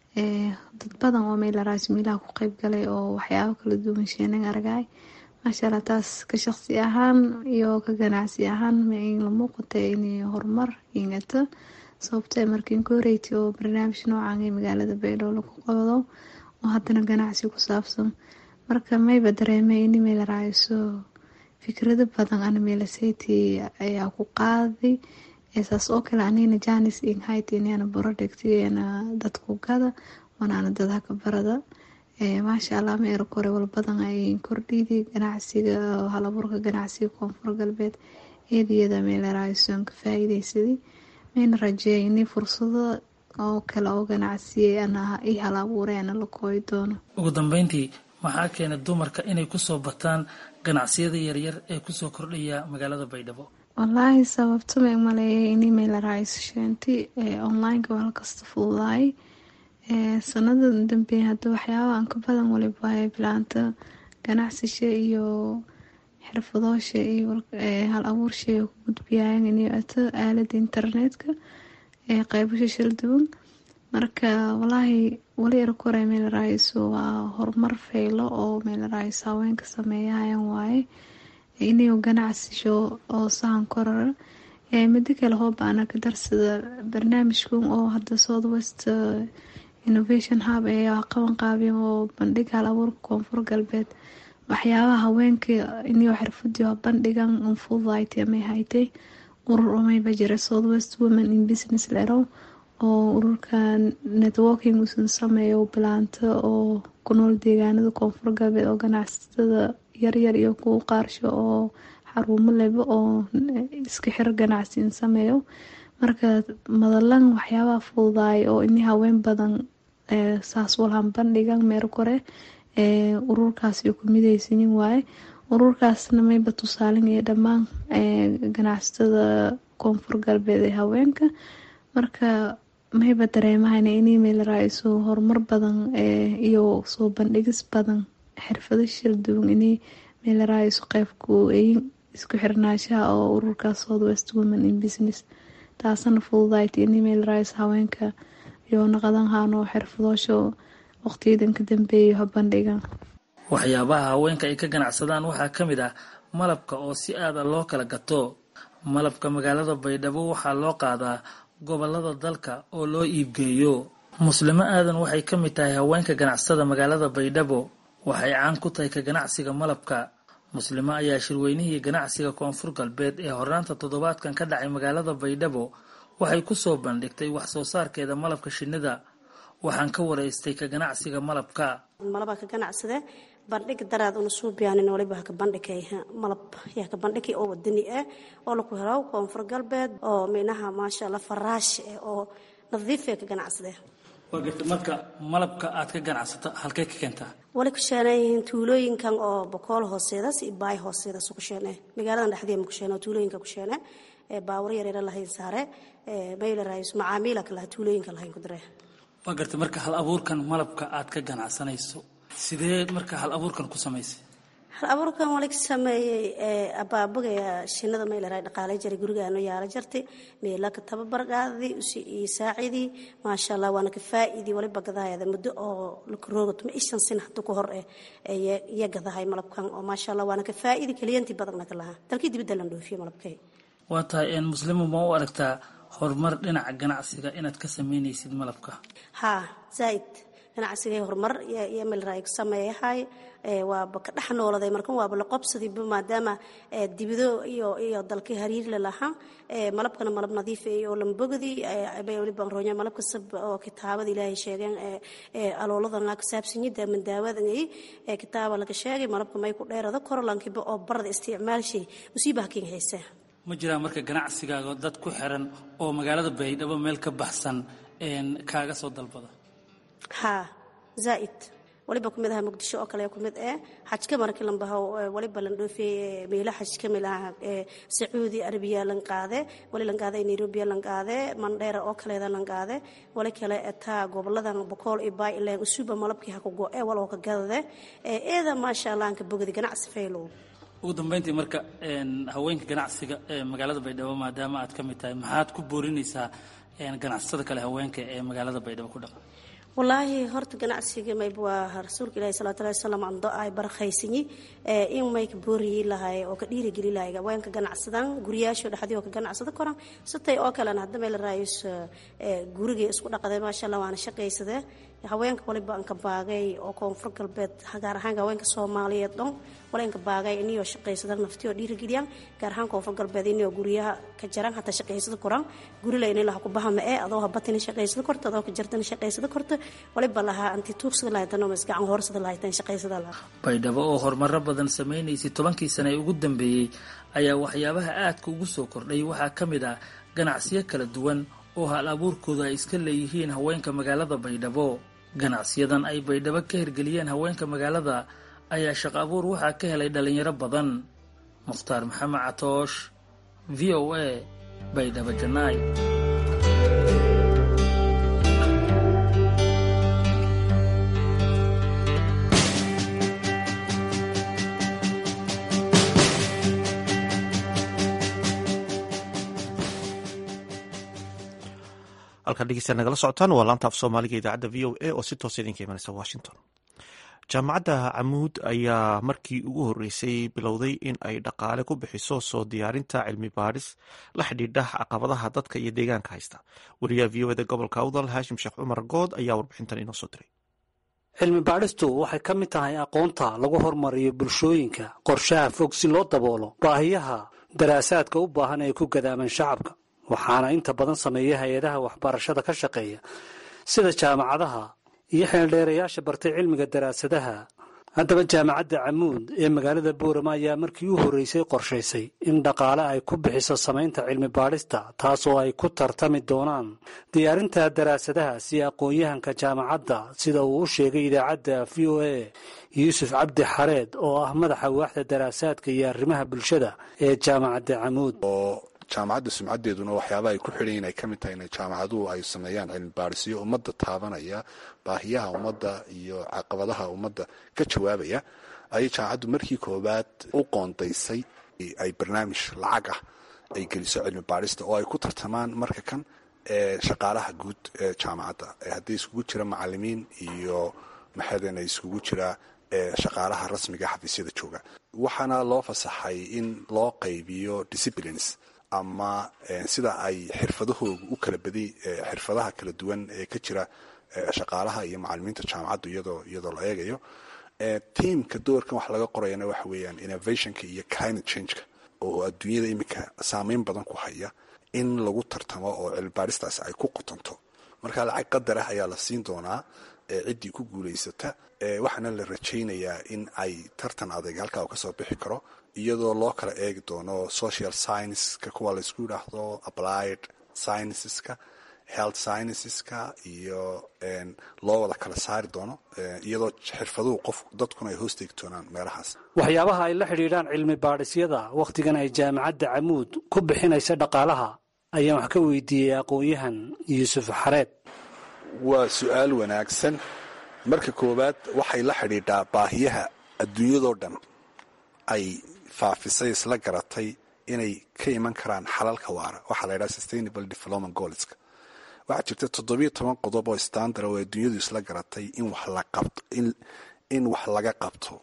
dad badan oo meylaraayso meelaha ku qeyb galay oo waxyaabo kala duwan sheenan argay maasha allah taas ka shaqsi ahaan iyo ka ganacsi ahaan la muuqata inay horumar yimato sababtoo markiin ka horeyti oo barnaamij noocan ee magaalada baydhabo lagu qabdo oo haddana ganacsi ku saabsan marka mayba dareemay in meel raayso fikrado badan ana meelaseytii ayaa ku qaaday saas oo kale anina janis inhaytiniana borodhigtiyana dadku gada wanaana dadhaka barada maasha allah ma era kore walbadan ay kordhidi ganacsiga halaburka ganacsiga koonfur galbeed eediyada meeleraason ka faa'iideysaday mayna rajeeya inay fursado oo kale oo ganacsiye ana i hal abuuray ana la kooyi doono ugu dambeyntii maxaa keena dumarka inay kusoo bataan ganacsiyada yaryar ee kusoo kordhaya magaalada baydhabo wallaahi sababto ma maleeyay inay meeleraaysasheenti onlineka waa halkasta fududaay sanada dambe hada waxyaaba aan ka badan waliba waaya bilaanta ganacsisha iyo xirfadoosha iyo hal abuurshay ku gudbiyaayan inay ato aalada internetka ee qeybasha shalduwan marka walaahi wali erkore meeleraayiso waa horumar faylo oo meeleraayiso haweenka sameeyahayan waaye inay ganacsisho oo sahan korara midi kale hoobaana ka darsada barnaamijkan oo hada south west innovation hub ee qaban qaabiyan oo bandhig hal abuurka koonfur galbeed waxyaabaha haweenka inio xirfadii bandhigan unfudayt may haytay urur umayba jira south west women in business lero oo ururka networking usan sameeyo bilaanto oo ku nool deegaanada koonfur galbeed oo ganacsatada yaryar iyo kuwa qaarsho oo xaruumo leba oo iska xir ganacsiin sameeyo marka madalan waxyaabaha fududaay oo ini haween badan saas walhan bandhigan meer kore ururkaas ku mideysanin waaye ururkaasna mayba tusaalinaya dhammaan ganacsatada koonfur galbeed ee haweenka marka mayba dareemahayna inay meeleraayiso horumar badan iyo soo bandhigis badan xirfado shalduwan inay meeleraayiso qeybku isku xirnaashaha oo ururkaas south west women in business taasana fududayta inay meeleraayiso haweenka iyo naqadanhaano xirfadoosho waqtiyadan ka dambeeya habandhigan waxyaabaha haweenka ay ka ganacsadaan waxaa ka mid ah malabka oo si aada loo kala gato malabka magaalada baydhabo waxaa loo qaadaa gobolada dalka oo loo iibgeeyo muslimo aadan waxay ka mid tahay haweenka ganacsada magaalada baydhabo waxay caan ku tahay ka ganacsiga malabka muslimo ayaa shirweynihii ganacsiga koonfur galbeed ee hornaanta toddobaadkan ka dhacay magaalada baydhabo waxay kusoo bandhigtay wax soo saarkeeda malabka shinnida waxaan ka waraystay ka ganacsiga malabka malabaa ka ganacsade bandhig daraad una suubiyaanin waliba haka bandhigay malab yaa ka bandhigi oo wadani ah oo laku helo koonfur galbeed oo minaha maasha allah faraash eh oo nadiifee ka ganacsade waa garta marka malabka aad ka ganacsato halkee ka keentaa wali ku sheenayihiin tuulooyinkan oo bokool hooseedas iyo baay hooseedas ku sheene magaaladan dhexdeeda ku sheene oo tuulooyinka ku sheene baawar yareera lahayn saare mayla raayis macaamiila ka laha tuulooyinka lahayn ku dire waa garta marka hal abuurkan malabka aad ka ganacsanayso sidee marka hal abuurkan ku samaysay hal abuurkan wali ka sameeyey abaabagaya shinada maylaraa dhaqaalay jaray gurigaano yaala jartay meela ka tababar qaadii iyo saacidii maasha allah waana ka faa'iidii waliba gadaayada muddo oo lakaroogato ma ishan sin hadda ku hor eh iyo gadahay malabkan oo maasha allah waana ka faa'iidi kaliyantii badanna ka lahaa dalkii dibadda lan dhoofiye malabkay waa tahay muslimo ma u aragtaa horumar dhinaca ganacsiga inaad ka sameynaysid malabka haa zaaid ganacsigay horumar iyo melraay sameeyahay waaba ka dhex nooladay markan waaba la qobsadiiba maadaama dibido iyo iyo dalkii hariir la lahaa malabkana malab nadiif oo lambogadi bay waliba roonya malabka sab oo kitaabada ilaahay sheegeen alooladan ka saabsanyida mandaawadan ay kitaaba laga sheegay malabka may ku dheerada korolankiba oo barada isticmaalshay musiibaha kin haysaa ma jiraa marka ganacsigaaga dad ku xiran oo magaalada baydhabo meel ka baxsan kaaga soo dalbada haa zaaid waliba kumid aha muqdisho oo kale kumid eh xajka markii lan baho waliba lan dhoofiyey meelo xaj ka mid ah sacuudi arabiya lan qaade wali lan qaade nairobi lan qaade mandheera oo kaleeda lan qaade wali kale taa goboladan bokool iyo baay ileen usuba malabkii ha ku go ee waloo ka gadade eeda maasha allah anka bogadi ganacsi faylow ugu dambeyntii marka haweenka ganacsiga ee magaalada baydhabo maadaama aad ka mid tahay maxaad ku boorinaysaa ganacsatada kale haweenka ee magaalada baydhabo ku dhaqan walaahi horta ganacsiga mayb waa rasuulka ilahi salawatu llahi wasalam ando ay barakaysanyi in may ka booriyi lahay oo ka dhiirigeli lahay haweenka ganacsadan guriyaasho dhexdii oo ka ganacsada koran sitay oo kalena hadda meel raayis guriga isku dhaqday maasha allah waana shaqaysade haweenka waliba anka baagay oo koonfur galbeed gaar ahaan haweenka soomaaliyeed dhon wala inka baagay iniyoo shaqaysada naftiyo dhiirigeliyaan gaar ahaan koonfur galbeed iniyoo guryaha ka jaran hataa shaqaysada koraan gurila inay laha kubaha ma ee adoo habatina shaqaysada korta adoo ka jartana shaqaysada korta waliba lahaa anti tuugsada lahaytan oo masgacan hoorsada lahaytan shaqaysada lahaa baydhabo oo horumaro badan samaynaysay tobankii sane ee ugu dambeeyey ayaa waxyaabaha aadka ugu soo kordhay waxaa ka mid ah ganacsiyo kala duwan oo hal abuurkooda ay iska leeyihiin haweenka magaalada baydhabo ganacsiyadan ay baydhabo ka hirgeliyeen haweenka magaalada ayaa shaqo abuur waxaa ka helay dhalinyaro badan mukhtaar maxamed catoosh v o a baydhabo janaay halkaan dhegeysta nagala socotaan waa laanta af soomaaliga idaacadda v o a oo si toosa idinka imanaysa washington jaamacadda camuud ayaa markii ugu horreysay bilowday in ay dhaqaale ku bixiso soo diyaarinta cilmi baadhis la xidhiidha caqabadaha dadka iyo deegaanka haysta wariyaha v o eda gobolka awdal haashim sheekh cumar good ayaa warbixintan inoo soo diray cilmi baadhistu waxay ka mid tahay aqoonta lagu horumariyo bulshooyinka qorshaha fog si loo daboolo baahiyaha daraasaadka u baahan ee ku gadaaman shacabka waxaana inta badan sameeya hay-adaha waxbarashada ka shaqeeya sida jaamacadaha iyo xeeldheerayaasha bartay cilmiga daraasadaha haddaba jaamacadda camuud ee magaalada boorama ayaa markii u horreysay qorshaysay in dhaqaale ay ku bixiso samaynta cilmi baadhista taasoo ay ku tartami doonaan diyaarinta daraasadaha si aqoon-yahanka jaamacadda sida uu u sheegay idaacadda v o a yuusuf cabdi xareed oo ah madaxa waaxda daraasaadka iyo arrimaha bulshada ee jaamacadda camuud jaamacadda sumcadeeduna waxyaabaha ay ku xidhan yihin ay ka mid tahay in jaamacaduhu ay sameeyaan cilmi baadhisyo ummadda taabanaya baahiyaha ummadda iyo caqabadaha ummadda ka jawaabaya ayay jaamacaddu markii koowaad u qoondaysay ay barnaamij lacag ah ay geliso cilmi baadhista oo ay ku tartamaan marka kan ee shaqaalaha guud ee jaamacadda haddii iskugu jira macalimiin iyo maxaden iskugu jira shaqaalaha rasmiga xafiisyada jooga waxaana loo fasaxay in loo qaybiyo disciplines ama sida ay xirfadahooda u kala badiy xirfadaha kala duwan ee ka jira shaqaalaha iyo macalimiinta jaamacaddu iyadoo iyadoo la eegayo tiamka doorkan wax laga qorayana waxa weeyaan innovationka iyo climate changeka oo adduunyada iminka saameyn badan ku haya in lagu tartamo oo cilmibaadhistaasi ay ku qotonto marka lacag qadar ah ayaa la siin doonaa ciddii ku guulaysata waxaana la rajaynayaa in ay tartan adeeg halkaa uu kasoo bixi karo iyadoo loo kala eegi doono social scienceska kuwa laysku yidhaahdo applied scienceska health scienceska iyo loo wada kala saari doono iyadoo xirfaduhu qof dadkuna ay hoos teegi doonaan meelahaas waxyaabaha ay la xidhiidhaan cilmi baadhisyada wakhtigan ay jaamacadda camuud ku bixinaysa dhaqaalaha ayaan wax ka weydiiyey aqoon-yahan yuusuf xareed waa su-aal wanaagsan marka koowaad waxay la xidhiidhaa baahiyaha adduunyadoo dhan ay faafisay isla garatay inay ka iman karaan xalalka waara waxaa la ydhaha sustainable development goalska waxaa jirta toddobiyo toban qodob oo standard oo adduunyadu isla garatay in wax la qabto in wax laga qabto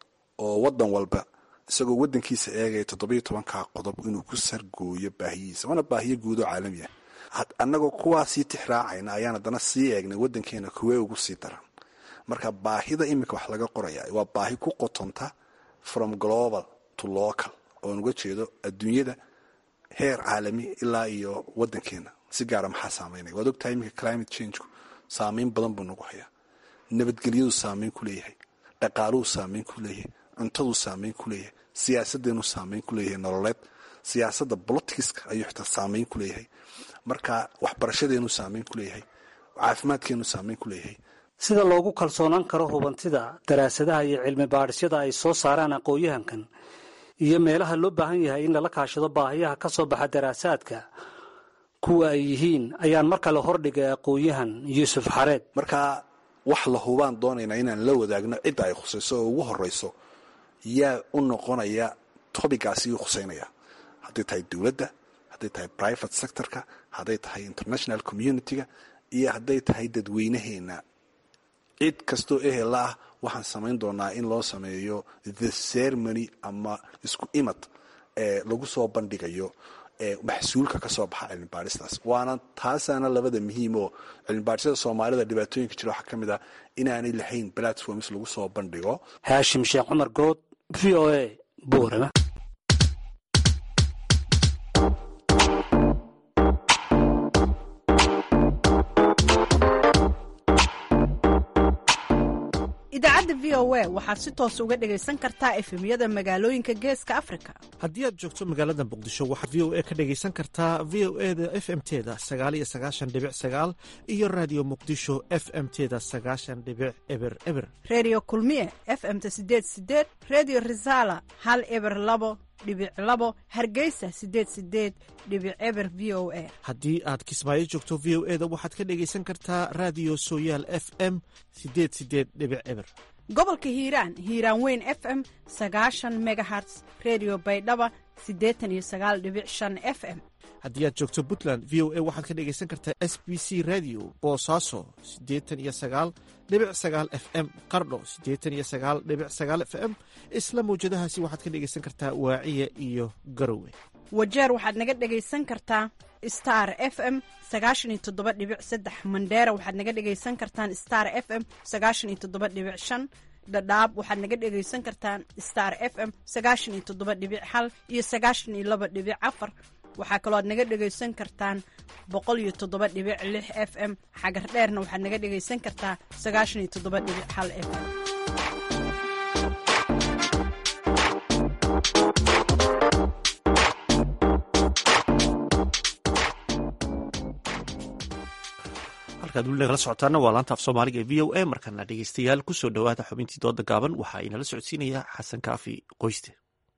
oo wadan walba isagoo wadankiisa eegaya toddobiyo tobankaa qodob inuu ku sargooyo baahiyihiisa waana baahiyo guud oo caalami ah annagoo kuwaasii tixraacayna ayaan haddana sii eegnay wadankeena kuwee ugu sii daran marka baahida iminka wax laga qoraya waa baahi ku qotonta from global to local oon uga jeedo adduunyada heer caalami ilaa iyo wadankeena si gaara maxaa saameynaya waad ogtahay iminka climate changeku saameyn badan buu nagu hayaa nabadgelyadu saameyn ku leeyahay dhaqaaluhu saameyn ku leeyahay cuntaduu saameyn ku leeyahay siyaasadeenuu saameyn ku leeyahay nololeed siyaasadda boloticska ayuu xitaa saameyn ku leeyahay marka waxbarashadeenuu saameyn ku leeyahay caafimaadkeenuu saameyn ku leeyahay sida loogu kalsoonaan karo hubantida daraasadaha iyo cilmi baadhisyada ay soo saaraan aqoon-yahankan iyo meelaha loo baahan yahay in lala kaashado baahiyaha ka soo baxa daraasaadka kuwa ay yihiin ayaan mar kale hordhigay aqoon-yahan yuusuf xareed marka wax la hubaan doonaynaa inaan la wadaagno cidda ay khusayso oo ugu horeyso yaa u noqonaya tobigaasi u khuseynaya hadday tahay dowladda hadday tahay private sectorka hadday tahay international community-ga iyo hadday tahay dadweynaheena cid kastoo ehel ah waxaan samayn doonaa in loo sameeyo the ceremony ama isku imad ee lagu soo bandhigayo maxsuulka ka soo baxa cilmi baadhistaas waana taasaana labada muhiim oo cilmi baadhisyada soomaalida dhibaatooyinka jira waxaa ka mid ah inaanay lahayn platforms lagu soo bandhigo haashim sheekh cumar good v o a buurama idaacadda v o a waxaad si toos uga dhegaysan kartaa efemyada magaalooyinka geeska afrika haddii aad joogto magaalada muqdisho waxaad v o a ka dhegaysan kartaa v o e da f m teda sagaal iyo sagaashan dhibic sagaal iyo raadiyo muqdisho f m teda sagaashan dhibic eber eber redio kulmiye f m ta sideed sideed redio resala hal eber labo dhibic labo hargeysa sideed sideed dhibic eber v o a haddii aad kismaayo joogto v o e da waxaad ka dhegaysan kartaa raadiyo sooyaal f m sideed sideed dhibic eber gobolka hiiraan hiiraan weyn f m sagaashan megaherts redio baydhaba siddeetan iyo sagaal dhibic shan f m haddii aad joogto puntland v o a waxaad ka dhegaysan kartaa s b c radio boosaaso siddeetan iyo sagaal dhibic sagaal f m qardho siddeetan iyo sagaal dhibic sagaal f m isla mawjadahaasi waxaad ka dhegaysan kartaa waaciya iyo garowe wajeer waxaad naga dhegaysan kartaa star f m sagaashan iyo toddoba dhibic saddex mandheera waxaad naga dhegaysan kartaan star f m sagaashan iyo toddoba dhibic shan dhadhaab waxaad naga dhegaysan kartaan star f m sagaashan iyo toddoba dhibic hal iyo sagaashan iyo laba dhibic afar waxaa kaloo aad naga dhegaysan kartaan boqol iyo toddoba dhibic lix f m xagar dheerna waxaad naga dhegaysan kartaa sagaashan iyo toddoba dhibic hal f m halkaad weli nagala socotaana waa laanta af soomaaliga ee v o a markana dhegeystayaal kusoo dhowaada xubintii dooda gaaban waxaa inala socodsiinaya xasan kaafi qoyste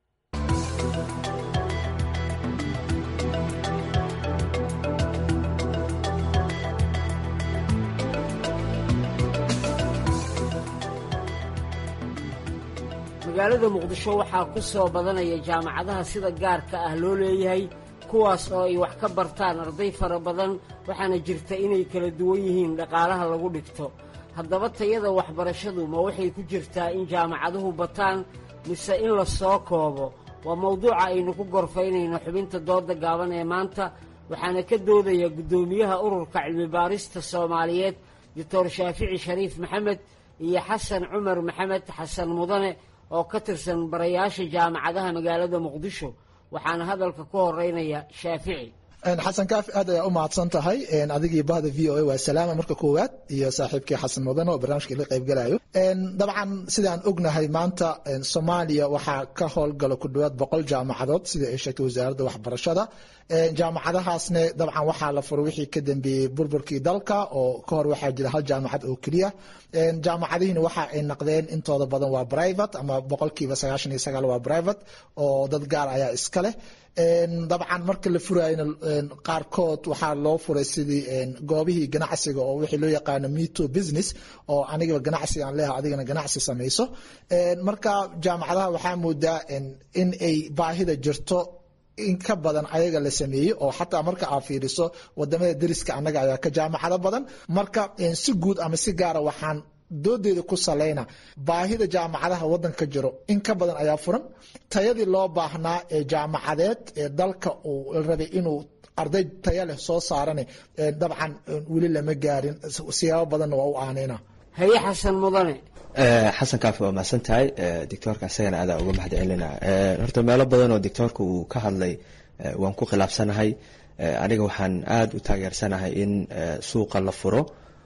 magaalada muqdisho waxaa ku soo badanaya jaamacadaha sida gaarka ah loo leeyahay kuwaas oo ay wax ka bartaan arday fara badan waxaana jirta inay kala duwan yihiin dhaqaalaha lagu dhigto haddaba tayada waxbarashadu ma waxay ku jirtaa in jaamacaduhu bataan mise in la soo koobo waa mawduuca aynu ku gorfaynayno xubinta dooda gaaban ee maanta waxaana ka doodaya guddoomiyaha ururka cilmibaarista soomaaliyeed doctor shaafici shariif maxamed iyo xasan cumar maxamed xasan mudane oo ka tirsan barayaasha jaamacadaha magaalada muqdisho waxaana hadalka ku horeynaya shaafici xasan kaafi aad ayaa u mahadsan tahay adigii bahda v o a waa salaama marka koowaad iyo saaxiibkii xasan mudane oo barnaamijka la qaybgalayo dabcan sidaan ognahay maanta soomaaliya waxaa ka howlgala ku dhowaad boqol jaamacadood sida ay sheegtay wasaaradda waxbarashada jaamacadahaasne dabcan waxaa la furay wixii ka dambeeyey burburkii dalka oo ka hor waxaa jira hal jaamacad oo keliya jaamacadihiina waxa ay naqdeen intooda badan waa private ama boqolkiiba sagaashan iyo sagaal waa private oo dad gaar ayaa iska leh dabcan marka la furayna qaarkood waxaa loo furay sidii goobihii ganacsiga oo wixii loo yaqaano meto business oo anigaba ganacsi aan leeha adigana ganacsi samayso marka jaamacadaha waxaa moodaa in ay baahida jirto in ka badan ayaga la sameeyey oo xataa marka aad fiiriso wadamada deriska annaga ayaa ka jaamacado badan marka si guud ama si gaara waxaan doodeeda ku salayna baahida jaamacadaha wadanka jiro in ka badan ayaa furan tayadii loo baahnaa ee jaamacadeed ee dalka uu rabay inuu arday taya leh soo saarane dabcan weli lama gaarin siyaabo badanna waa u aanayna haye xasan mudane xasan kaafi waa mahadsan tahay doctoorka isagana aadaa uga mahad celina horta meelo badan oo doctoorka uu ka hadlay waan ku khilaafsanahay aniga waxaan aada u taageersanahay in suuqa la furo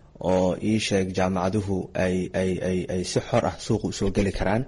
oo ii sheeg jaamacaduhu ay ay ay ay si xor ah suuqa usoo geli karaan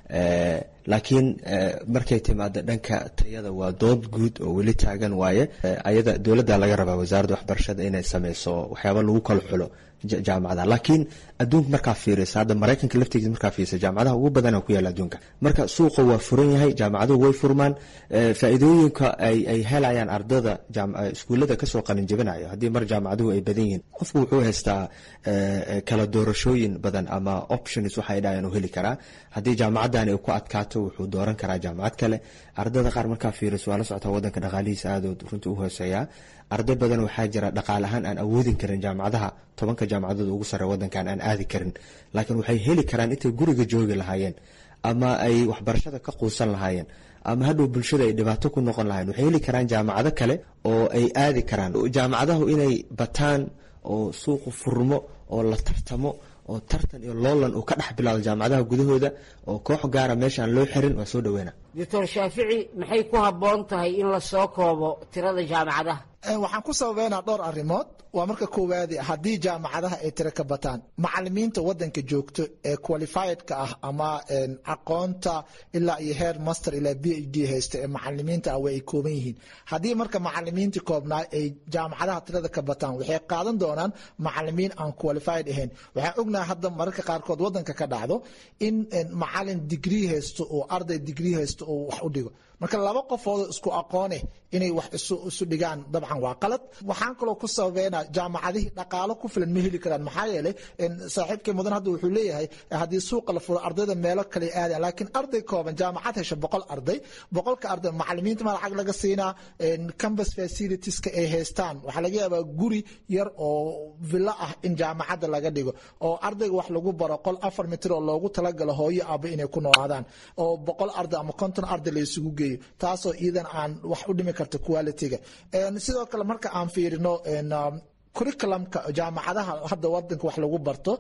laakiin markay timaado dhanka tayada waa dood guud oo weli taagan waaye ayada dowladda laga rabaa wasaaradda waxbarashada inay sameyso waxyaaba lagu kala xulo jaamacadaha laakiin adduunka markaa fiirisa hadda maraykanka laftigiisa markaa fiirisa jaamacadaha ugu badana ku yaala adduunka marka suuqa waa furan yahay jaamacaduhu way furmaan faa'iidooyinka ay ay helayaan ardada iskuullada kasoo qalin jabinayo haddii mar jaamacaduhu ay badan yihiin qofku wuxuu haystaa kala doorashooyin badan ama options waxay dhahayan u heli karaa haddii jaamacadani ay ku adkaato wuxuu dooran karaa jaamacad kale ardada qaar markaa fiiriso waa la socotaa wadanka dhaqaalihiisa aadood runtii u hooseeyaa arday badan waxaa jira dhaqaale ahaan aan awoodin karin jaamacadaha tobanka jaamacadood ugu sare wadankan aan aadi karin laakiin waxay heli karaan intay guriga joogi lahaayeen ama ay waxbarashada ka quusan lahaayeen ama hadhow bulshada ay dhibaato ku noqon lahayen waxay heli karaan jaamacado kale oo ay aadi karaan jaamacadahu inay bataan oo suuqu furmo oo la tartamo oo tartan iyo loolan uu ka dhex bilaado jaamacadaha gudahooda oo koox gaara meesha aan loo xirin waa soo dhaweyna doctor shaafici maxay ku habboon tahay in la soo koobo tirada jaamacadaha waxaan ku sababeynaa dhowr arrimood waa marka koowaadi haddii jaamacadaha ay tiro ka bataan macalimiinta wadanka joogto ee qualifiedka ah ama aqoonta ilaa iyo heer master ilaa b h d haysta ee macalimiinta ah way ay kooban yihiin haddii marka macalimiintii koobnaa ay jaamacadaha tirada ka bataan waxay qaadan doonaan macalimiin aan qualified ahayn waxaan ognahay hadda mararka qaarkood wadanka ka dhacdo in macalin digrii haysto oo arday digrii haysto oo wax u dhigo marka laba qofoodoo isku aqoone inay wax isu dhigaan dabcan waa qalad waxaan kaloo ku sababeynaa jaamacadihii dhaqaalo ku filan ma heli karaan maxaa yeelay saaxiibkii mudan hadda wuxuu leeyahay haddii suuqa la furo ardayda meelo kale aadaan laakiin arday kooban jaamacad hesha boqol arday boqolka arday macalimiinta ma lacag laga siinaa campus facilitieska ay haystaan waxaa laga yaabaa guri yar oo villo ah in jaamacadda laga dhigo oo ardayga wax lagu baro qol afar mitir oo loogu talagalo hooyo aba inay ku noolaadaan oo boqol arday ama konton arday la isugu geeyo taasoo iidan aan wax u dhimi karta quality-ga sidoo kale marka aan fiirino curriculumka jaamacadaha hadda wadanka wax lagu barto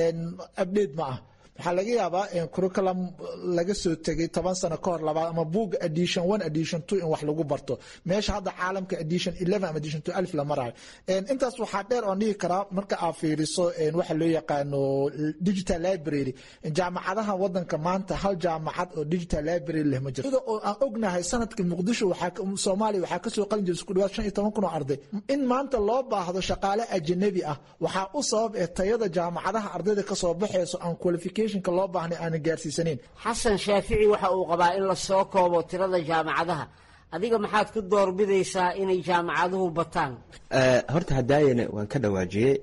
update ma ah waxaa laga yaabaa curriculum laga soo tegay toban sano ka hor labaad ama buugga edition one edition two in wax lagu barto meesha hadda caalamka edition eleven ama edition two alif la marayo intaas waxaa dheer oon dhihi karaa marka aad fiiriso waxa loo yaqaano digital library jaamacadaha wadanka maanta hal jaamacad oo digital library leh ma jirto ida oo aan ognahay sanadka muqdisho waxaa soomaaliya waxaa kasoo qalin jiray isku dhawaad shan iyo toban kun oo arday in maanta loo baahdo shaqaale ajanabi ah waxaa u sabab ee tayada jaamacadaha ardayda kasoo baxayso aan qualification loo baahnay aanan gaarsiisaneyn xasan shaafici waxa uu qabaa in la soo koobo tirada jaamacadaha adiga maxaad ku doorbidaysaa inay jaamacaduhu bataan horta hadaayana waan ka dhawaajiyey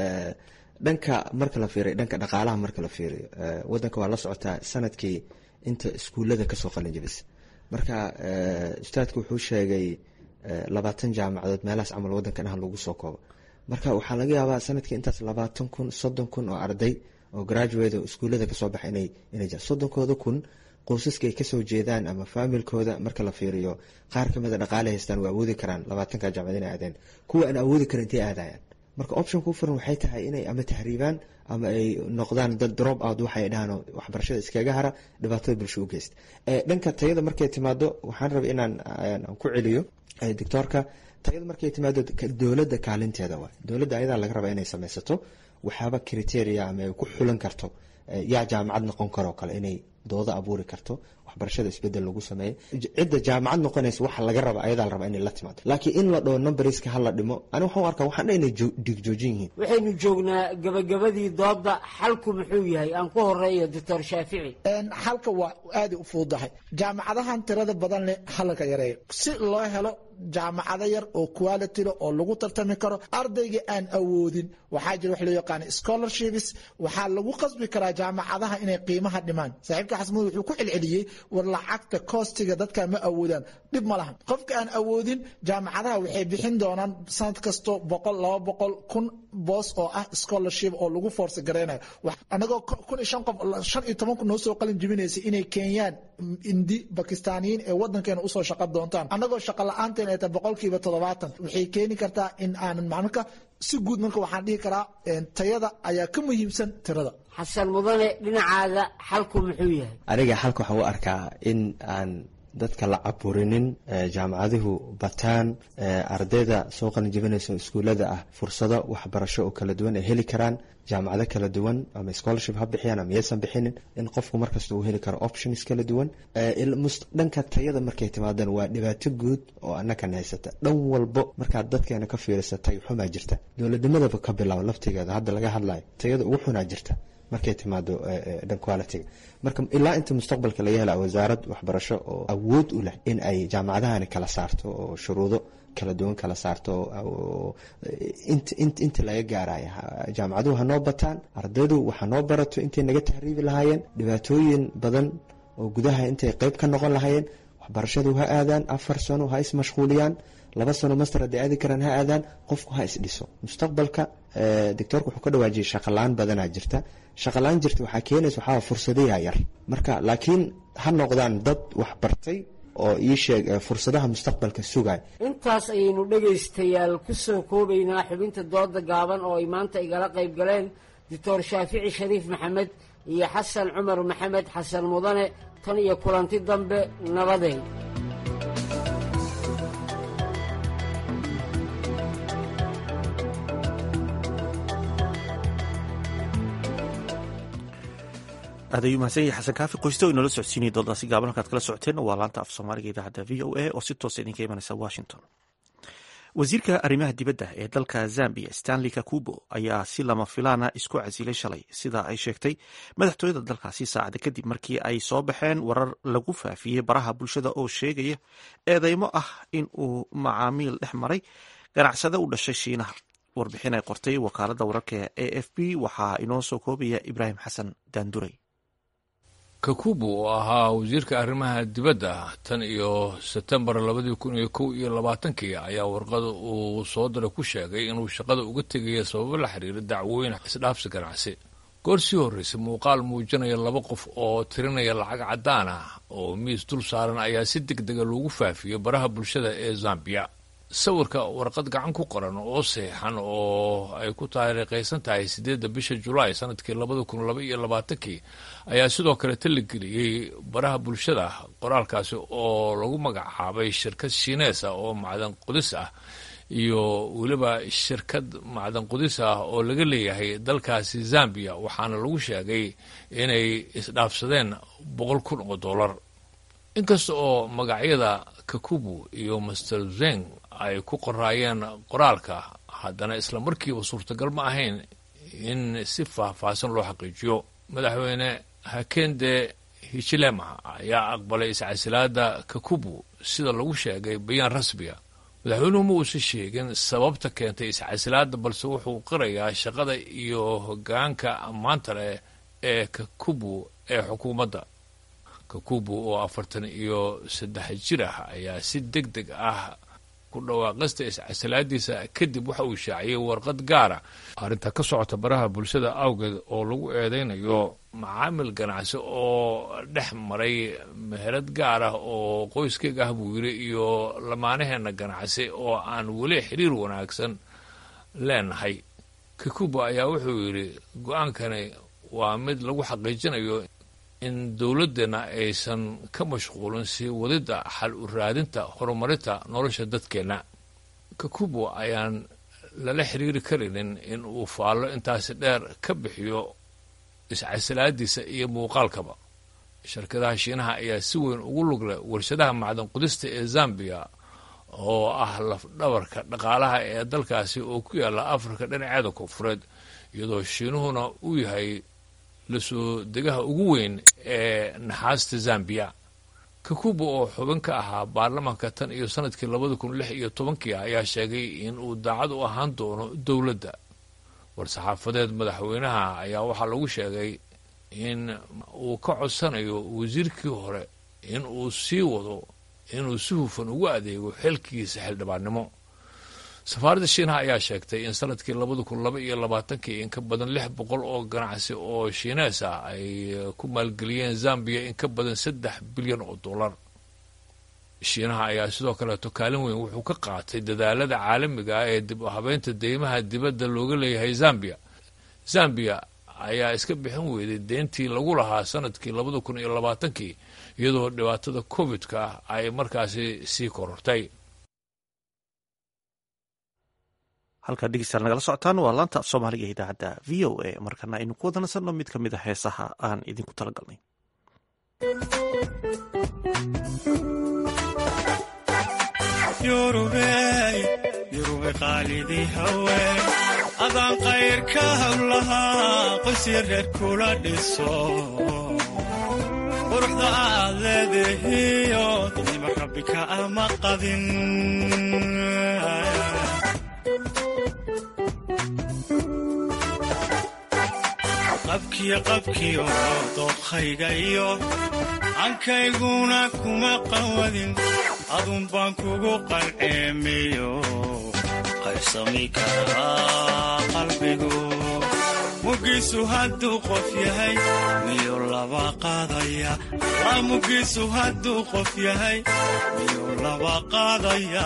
dhanka marka la fiiriyo dhanka dhaqaalaha marka la fiiriyo wadanka waa la socotaa sanadkii inta iskuullada kasoo qalin jabisa marka ustaadku wuxuu sheegay labaatan jaamacadood meelahaas camal wadankan ah lagu soo koobo marka waxaa laga yaabaa sanadkii intaas labaatan kun soddon kun oo arday oo graduate oo iskuullada kasoo baxa inay inay jiraan soddonkooda kun qoysaska ay kasoo jeedaan ama faamilkooda marka la fiiriyo qaar kamida dhaqaale haystaan waa awoodi karaan labaatanka jaamacad inay aadeen kuwa aan awoodi karin intay aadayaan marka option ku furan waxay tahay inay ama tahriibaan ama ay noqdaan dad drop out waxay dhahaan waxbarashada iskaga hara dhibaatada bulsho u geysta dhanka tayada markay timaado waxaan rabay inaan ku celiyo doctoorka tayada markay timaado dowladda kaalinteeda waay dowladda ayadaa laga rabaa inay sameysato waxaaba criteria ama ay ku xulan karto yaa jaamacad noqon karoo kale inay doodo abuuri karto waxbarashada isbedel lagu sameeyo cidda jaamacad noqonaysa waxa laga raba ayadaa la rabaa inay la timaado laakiin in la dhaho numberska hala dhimo ani waxaan u arkaa waxaan dha inay dhigjoojin yihiin waxaynu joognaa gabagabadii dooda xalku muxuu yahay aan ku horeeyo doctor shaafici xalka waa aaday u fududahay jaamacadahan tirada badan leh halka yareeyo si loo helo jaamacado yar oo quality leh oo lagu tartami karo ardayga aan awoodin waxaa jira wax loo yaqaana scholarships waxaa lagu qasbi karaa jaamacadaha inay qiimaha dhimaan saaxiibka xasmud wuxuu ku celceliyey war lacagta koostiga dadka ma awoodaan dhib ma lahan qofka aan awoodin jaamacadaha waxay bixin doonaan sanad kasto boqol laba boqol kun boos oo ah scholarship oo lagu force gareynayo anagoo kun iyo shan qof shan iyo toban kun noo soo qalin jibinaysa inay keenyaan indi bakistaaniyiin ee wadankeena usoo shaqa doontaan anagoo shaqa la-aanteen ay tahay boqolkiiba toddobaatan waxay keeni kartaa in aanan marka si guud marka waxaan dhihi karaa tayada ayaa ka muhiimsan tirada xasan mudane dhinacaada xalku muxuu yahay aniga xalka waxaan u arkaa in aan dadka la caburinin jaamacaduhu bataan ardayda soo qalin jibinaysa iskuullada ah fursado waxbarasho oo kala duwan ay heli karaan jaamacado kala duwan ama scholarship ha bixiyaan ama yaysan bixinin in qofku markasta uu heli karo options kala duwan dhanka tayada markay timaadan waa dhibaato guud oo annakan haysata dhan walbo markaad dadkeena ka fiirisa tay xumaa jirta dowladnimadaba ka bilaabo laftigeeda hadda laga hadlayo tayada ugu xunaa jirta markay timaado dhan quality marka ilaa inta mustaqbalka laga hela wasaarad waxbarasho oo awood u leh in ay jaamacadahani kala saarto oo shuruudo kala duwan kala saarto inta laga gaaraya jaamacaduhu hanoo bataan ardaydu waxa noo barato intay naga tahriibi lahaayeen dhibaatooyin badan oo gudaha intay qeyb ka noqon lahaayeen waxbarashadu ha aadaan afar sano ha ismashquuliyaan laba sano master hadday aadi karaan ha aadaan qofku ha isdhiso mustaqbalka doctoorka wuxuu ka dhawaajiyay shaqalaan badanaa jirta shaqalaan jirta waxaa keenaysa waxaa fursadayaa yar marka laakiin ha noqdaan dad wax bartay oo ii sheeg fursadaha mustaqbalka sugay intaas ayaynu dhegaystayaal ku soo koobaynaa xubinta dooda gaaban oo ay maanta igala qayb galeen doctor shaafici shariif maxamed iyo xasan cumar maxamed xasan mudane tan iyo kulanti dambe nabadeen aad ayuu mahadsan yahay xasan kaafi qoysto o inoola socodsiinaya doodaasi gaaban halkaad kala socoteen waa laanta af soomaaliga idaacadda v o a oo si toosa idinka imanaysa washington wasiirka arrimaha dibadda ee dalka zambia stanley kakubo ayaa si lama filaana isku casilay shalay sida ay sheegtay madaxtooyada dalkaasi saacada kadib markii ay soo baxeen warar lagu faafiyey baraha bulshada oo sheegaya eedeymo ah in uu macaamiil dhex maray ganacsade u dhashay shiinaha warbixin ay qortay wakaaladda wararka a f b waxaa inoo soo koobaya ibraahim xasan daanduray kakubu oo ahaa wasiirka arrimaha dibadda tan iyo sebtembar labadii kun iyo kow iyo labaatankii ayaa warqada uu soo diray ku sheegay inuu shaqada uga tegaya sababo la xiriira dacwooyin isdhaafsi ganacsi goor sii horreysay muuqaal muujinaya laba qof oo tirinaya lacag caddaan ah oo miis dul saaran ayaa si deg dega loogu faafiyey baraha bulshada ee zambiya sawirka warqad gacan ku qoran oo seexan oo ay ku taariikhaysan tahay siddeedda bisha julaay sanadkii labada kun laba iyo labaatankii ayaa sidoo kale taligeliyey baraha bulshada qoraalkaasi oo lagu magacaabay shirkad shiinees ah oo macdan qudis ah iyo weliba shirkad macdan qudis ah oo laga leeyahay dalkaasi zambiya waxaana lagu sheegay inay isdhaafsadeen boqol kun oo dollar inkasta oo magacyada kakubu iyo master zeng ay ku qoraayeen qoraalka haddana isla markiiba suurtagal ma ahayn in si faahfaahsan loo xaqiijiyo madaxweyne hakende hichilema ayaa aqbalay iscasilaada kakubu sida lagu sheegay bayaan rasmiga madaxweynuhu ma uusan sheegin sababta keentay iscasilaada balse wuxuu qirayaa shaqada iyo hogaanka ammaanta leh ee kakubu ee xukuumadda kakubu oo afartan iyo saddex jir ah ayaa si deg deg ah ku dhawaaqista iscasilaadiisa kadib waxa uu shaaciyey warqad gaara arrinta ka socota baraha bulshada awgeed oo lagu eedeynayo macaamil ganacsi oo dhex maray meherad gaar ah oo qoyskayga ah buu yidhi iyo lamaanaheena ganacsi oo aan weli xiriir wanaagsan leenahay kakuba ayaa wuxuu yidhi go-aankani waa mid lagu xaqiijinayo in dowladdeenna aysan ka mashquulin sii wadidda xal u raadinta horumarinta nolosha dadkeenna kakubo ayaan lala xiriiri karaynin in uu faallo intaasi dheer ka bixiyo iscasilaadiisa iyo muuqaalkaba shirkadaha shiinaha ayaa si weyn ugu lug leh warshadaha macdan qudista ee zambiya oo ah lafdhabarka dhaqaalaha ee dalkaasi oo ku yaalla afrika dhinaceeda koonfureed iyadoo shiinuhuna uu yahay lasoo degaha ugu weyn ee naxaasta zambiya kakuba oo xubin ka ahaa baarlamaanka tan iyo sanadkii labada kun lix iyo tobankii ayaa sheegay in uu daacad u ahaan doono dowladda war-saxaafadeed madaxweynaha ayaa waxaa lagu sheegay in uu ka codsanayo wasiirkii hore in uu sii wado inuu si hufan ugu adeego xilkiisa xildhibaannimo safaaradda shiinaha ayaa sheegtay in sanadkii labada kun laba iyo labaatankii in ka badan lix boqol oo ganacsi oo shiinees ah ay ku maalgeliyeen zambiya in ka badan saddex bilyan oo dollar shiinaha ayaa sidoo kaleeto kaalin weyn wuxuu ka qaatay dadaalada caalamiga ah ee dib u habeynta deymaha dibadda looga leeyahay zambiya zambiya ayaa iska bixin weyday deyntii lagu lahaa sanadkii labada kun iyo labaatankii iyadoo dhibaatada covid-ka ah ay markaasi sii korortay halkaad dhegeystayaal nagala socotaan waa laanta af soomaaliga ee idaacadda v o a markana aynu ku wada nasanno mid ka mid a heesaha aan idinku tala galnay yurube qaalidii hawe adaan qayrka hawlahaa qoysii reer kula dhiso quruxda aad leedahiyo dadnima rabbi ka ama qadin qabkiyo qabkiyo dooqhayga iyo cankayguna kuma qawadin adun baan kugu qalceemiyo qaybsami karaa qalbigu mugiisu hadduu qof yahay miyuu laba qaadaya laa mugiisu hadduu qof yahay miyuu laba qaadaya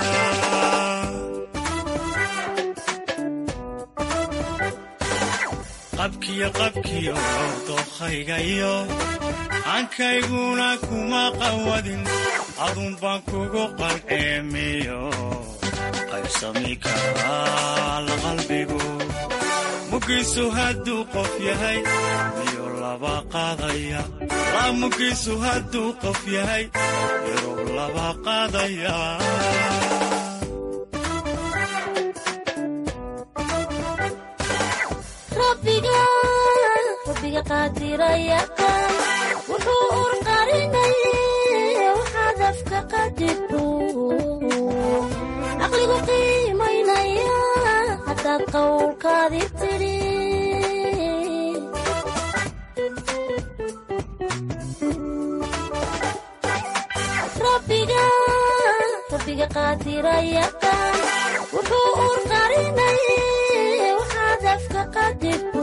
qabkiyo qabkiyo dookhaygayo aankayguna kuma qawadin adun baan kugu qalceemiyo qaybsami karaa la qalbigu mugiisu hadduu qof yahay miyuu laba qaadaya laa mugiisu hadduu qof yahay miyuu laba qaadaya rabbiga rabbiga qaadirayaqaan wuxuu urqarinayay waxaad afka qadibto caqligu qiimaynaya haddaad qowlkaadi tidhi rabbiga rabbiga qaadirayaqaan wuxuu urqarinayay waxaad afka qadibto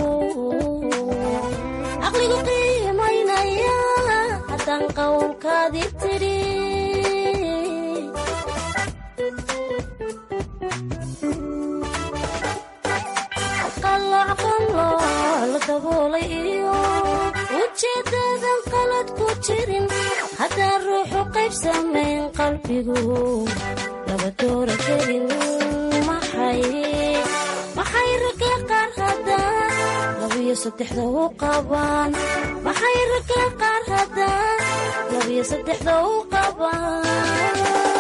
caqligu qiimaynaya haddaan qowlkaadi tidhi qalooc qalooc la daboolay iyo ujeedadan qalad ku jirin haddaan ruuxu qayb samayn qalbigu laba doora gelin maxay maxay ragga qaar haddaan labiyo saddexda u qabaan maxay ragga qaar haddaan labiyo saddexda u qabaan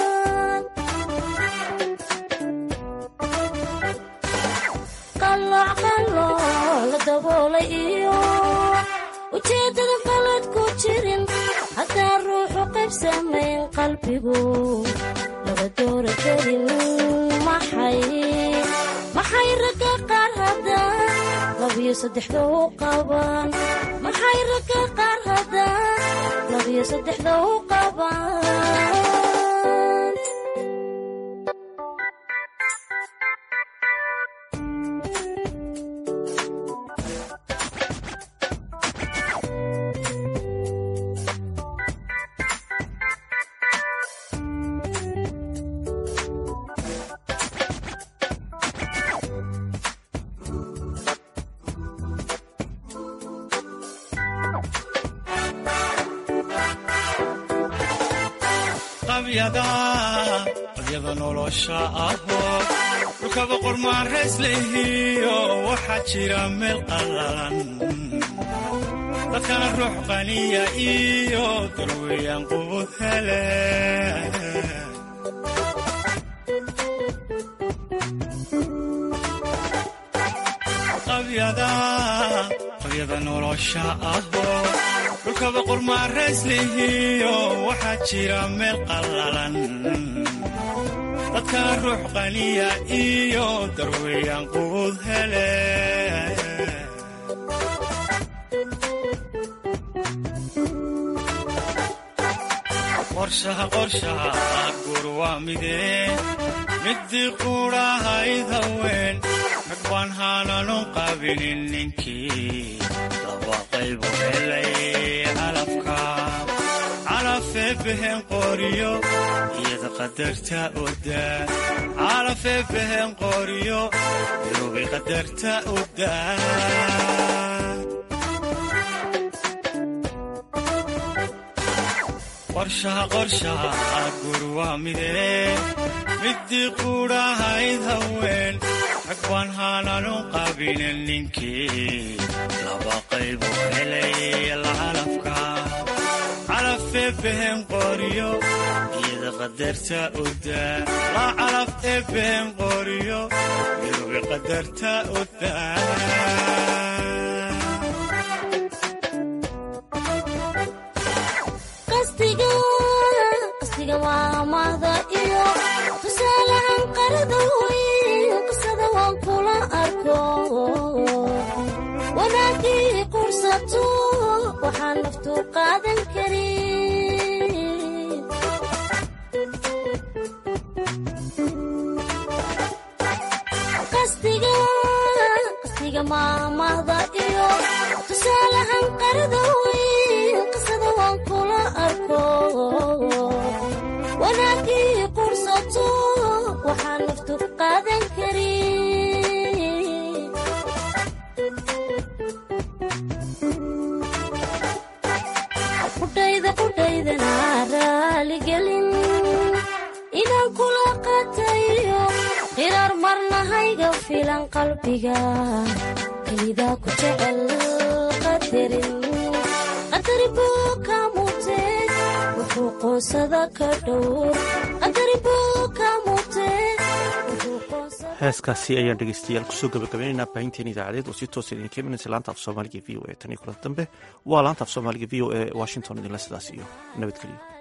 qalooc qalooc la daboolay iyo ujeeddada qalad ku jirin haddaan ruuxu qayb samayn qalbigu laba doora gelin maxay maxay ragga qaar haddaan labiyo saddexda u qabaan maxay ragga qaar haddaan labiyo saddexda u qabaan qabyada qabyada nolosha ahoo dhulkaba qormaarays lehiyo waxaa jira meel qallalan dadkana ruux qaniya iyo darweeyaan qubud hele qabyada qabyada nolosha ahoo dhulkaba qormaarays lehiyo waxaa jira meel qallalan dadkana ruux qaniya iyo darweeyaan qubud hele qorshaha qorshaha guur waa midee midii quudhahayd haween rag baan haananu qabinin ninkii laba qaybu helay calafka calafee behen qoriyo iyada qadarta odaa calafee behen qoriyo irubay qadarta odaa qorshaha qorshaha guur waa midee midii quudhahayd haween rag baan haananu qabinin ninkii laba qaybu helay lacalafka calafee behen qoriyo iyada qadarta odaa laa calaf ee behen qoriyo irubi qadarta odaa qasdiga qasdiga waa amahda iyo tusaalahan qarada weyn qisada waan kula arko wanaagii qursato waxaan naftu qaadan karin maamahda iyo tusaalahan qarada weyn qisada waan kula arko wanaagii qursato waxaan naftu qaadan karin qudhayda qudhaydana raaligelin inaan kula qaatayo qiraar marna hayga filan qalbiga kelidaa ku jecel qadarin qadari buu ka mutee wuxuu qoonsada ka dhowr qadari buu ka mutee wuxuu qoonsada heeskaasi ayaan dhegeystayaal kusoo gabagabaynaynaa baahinteen idaacadeed oo si toosa idinka imanaysa laanta af soomaaliga v o e tan iyo kulan dambe waa laanta af soomaaliga v o e washington idinla sidaas iyo nabadgelyo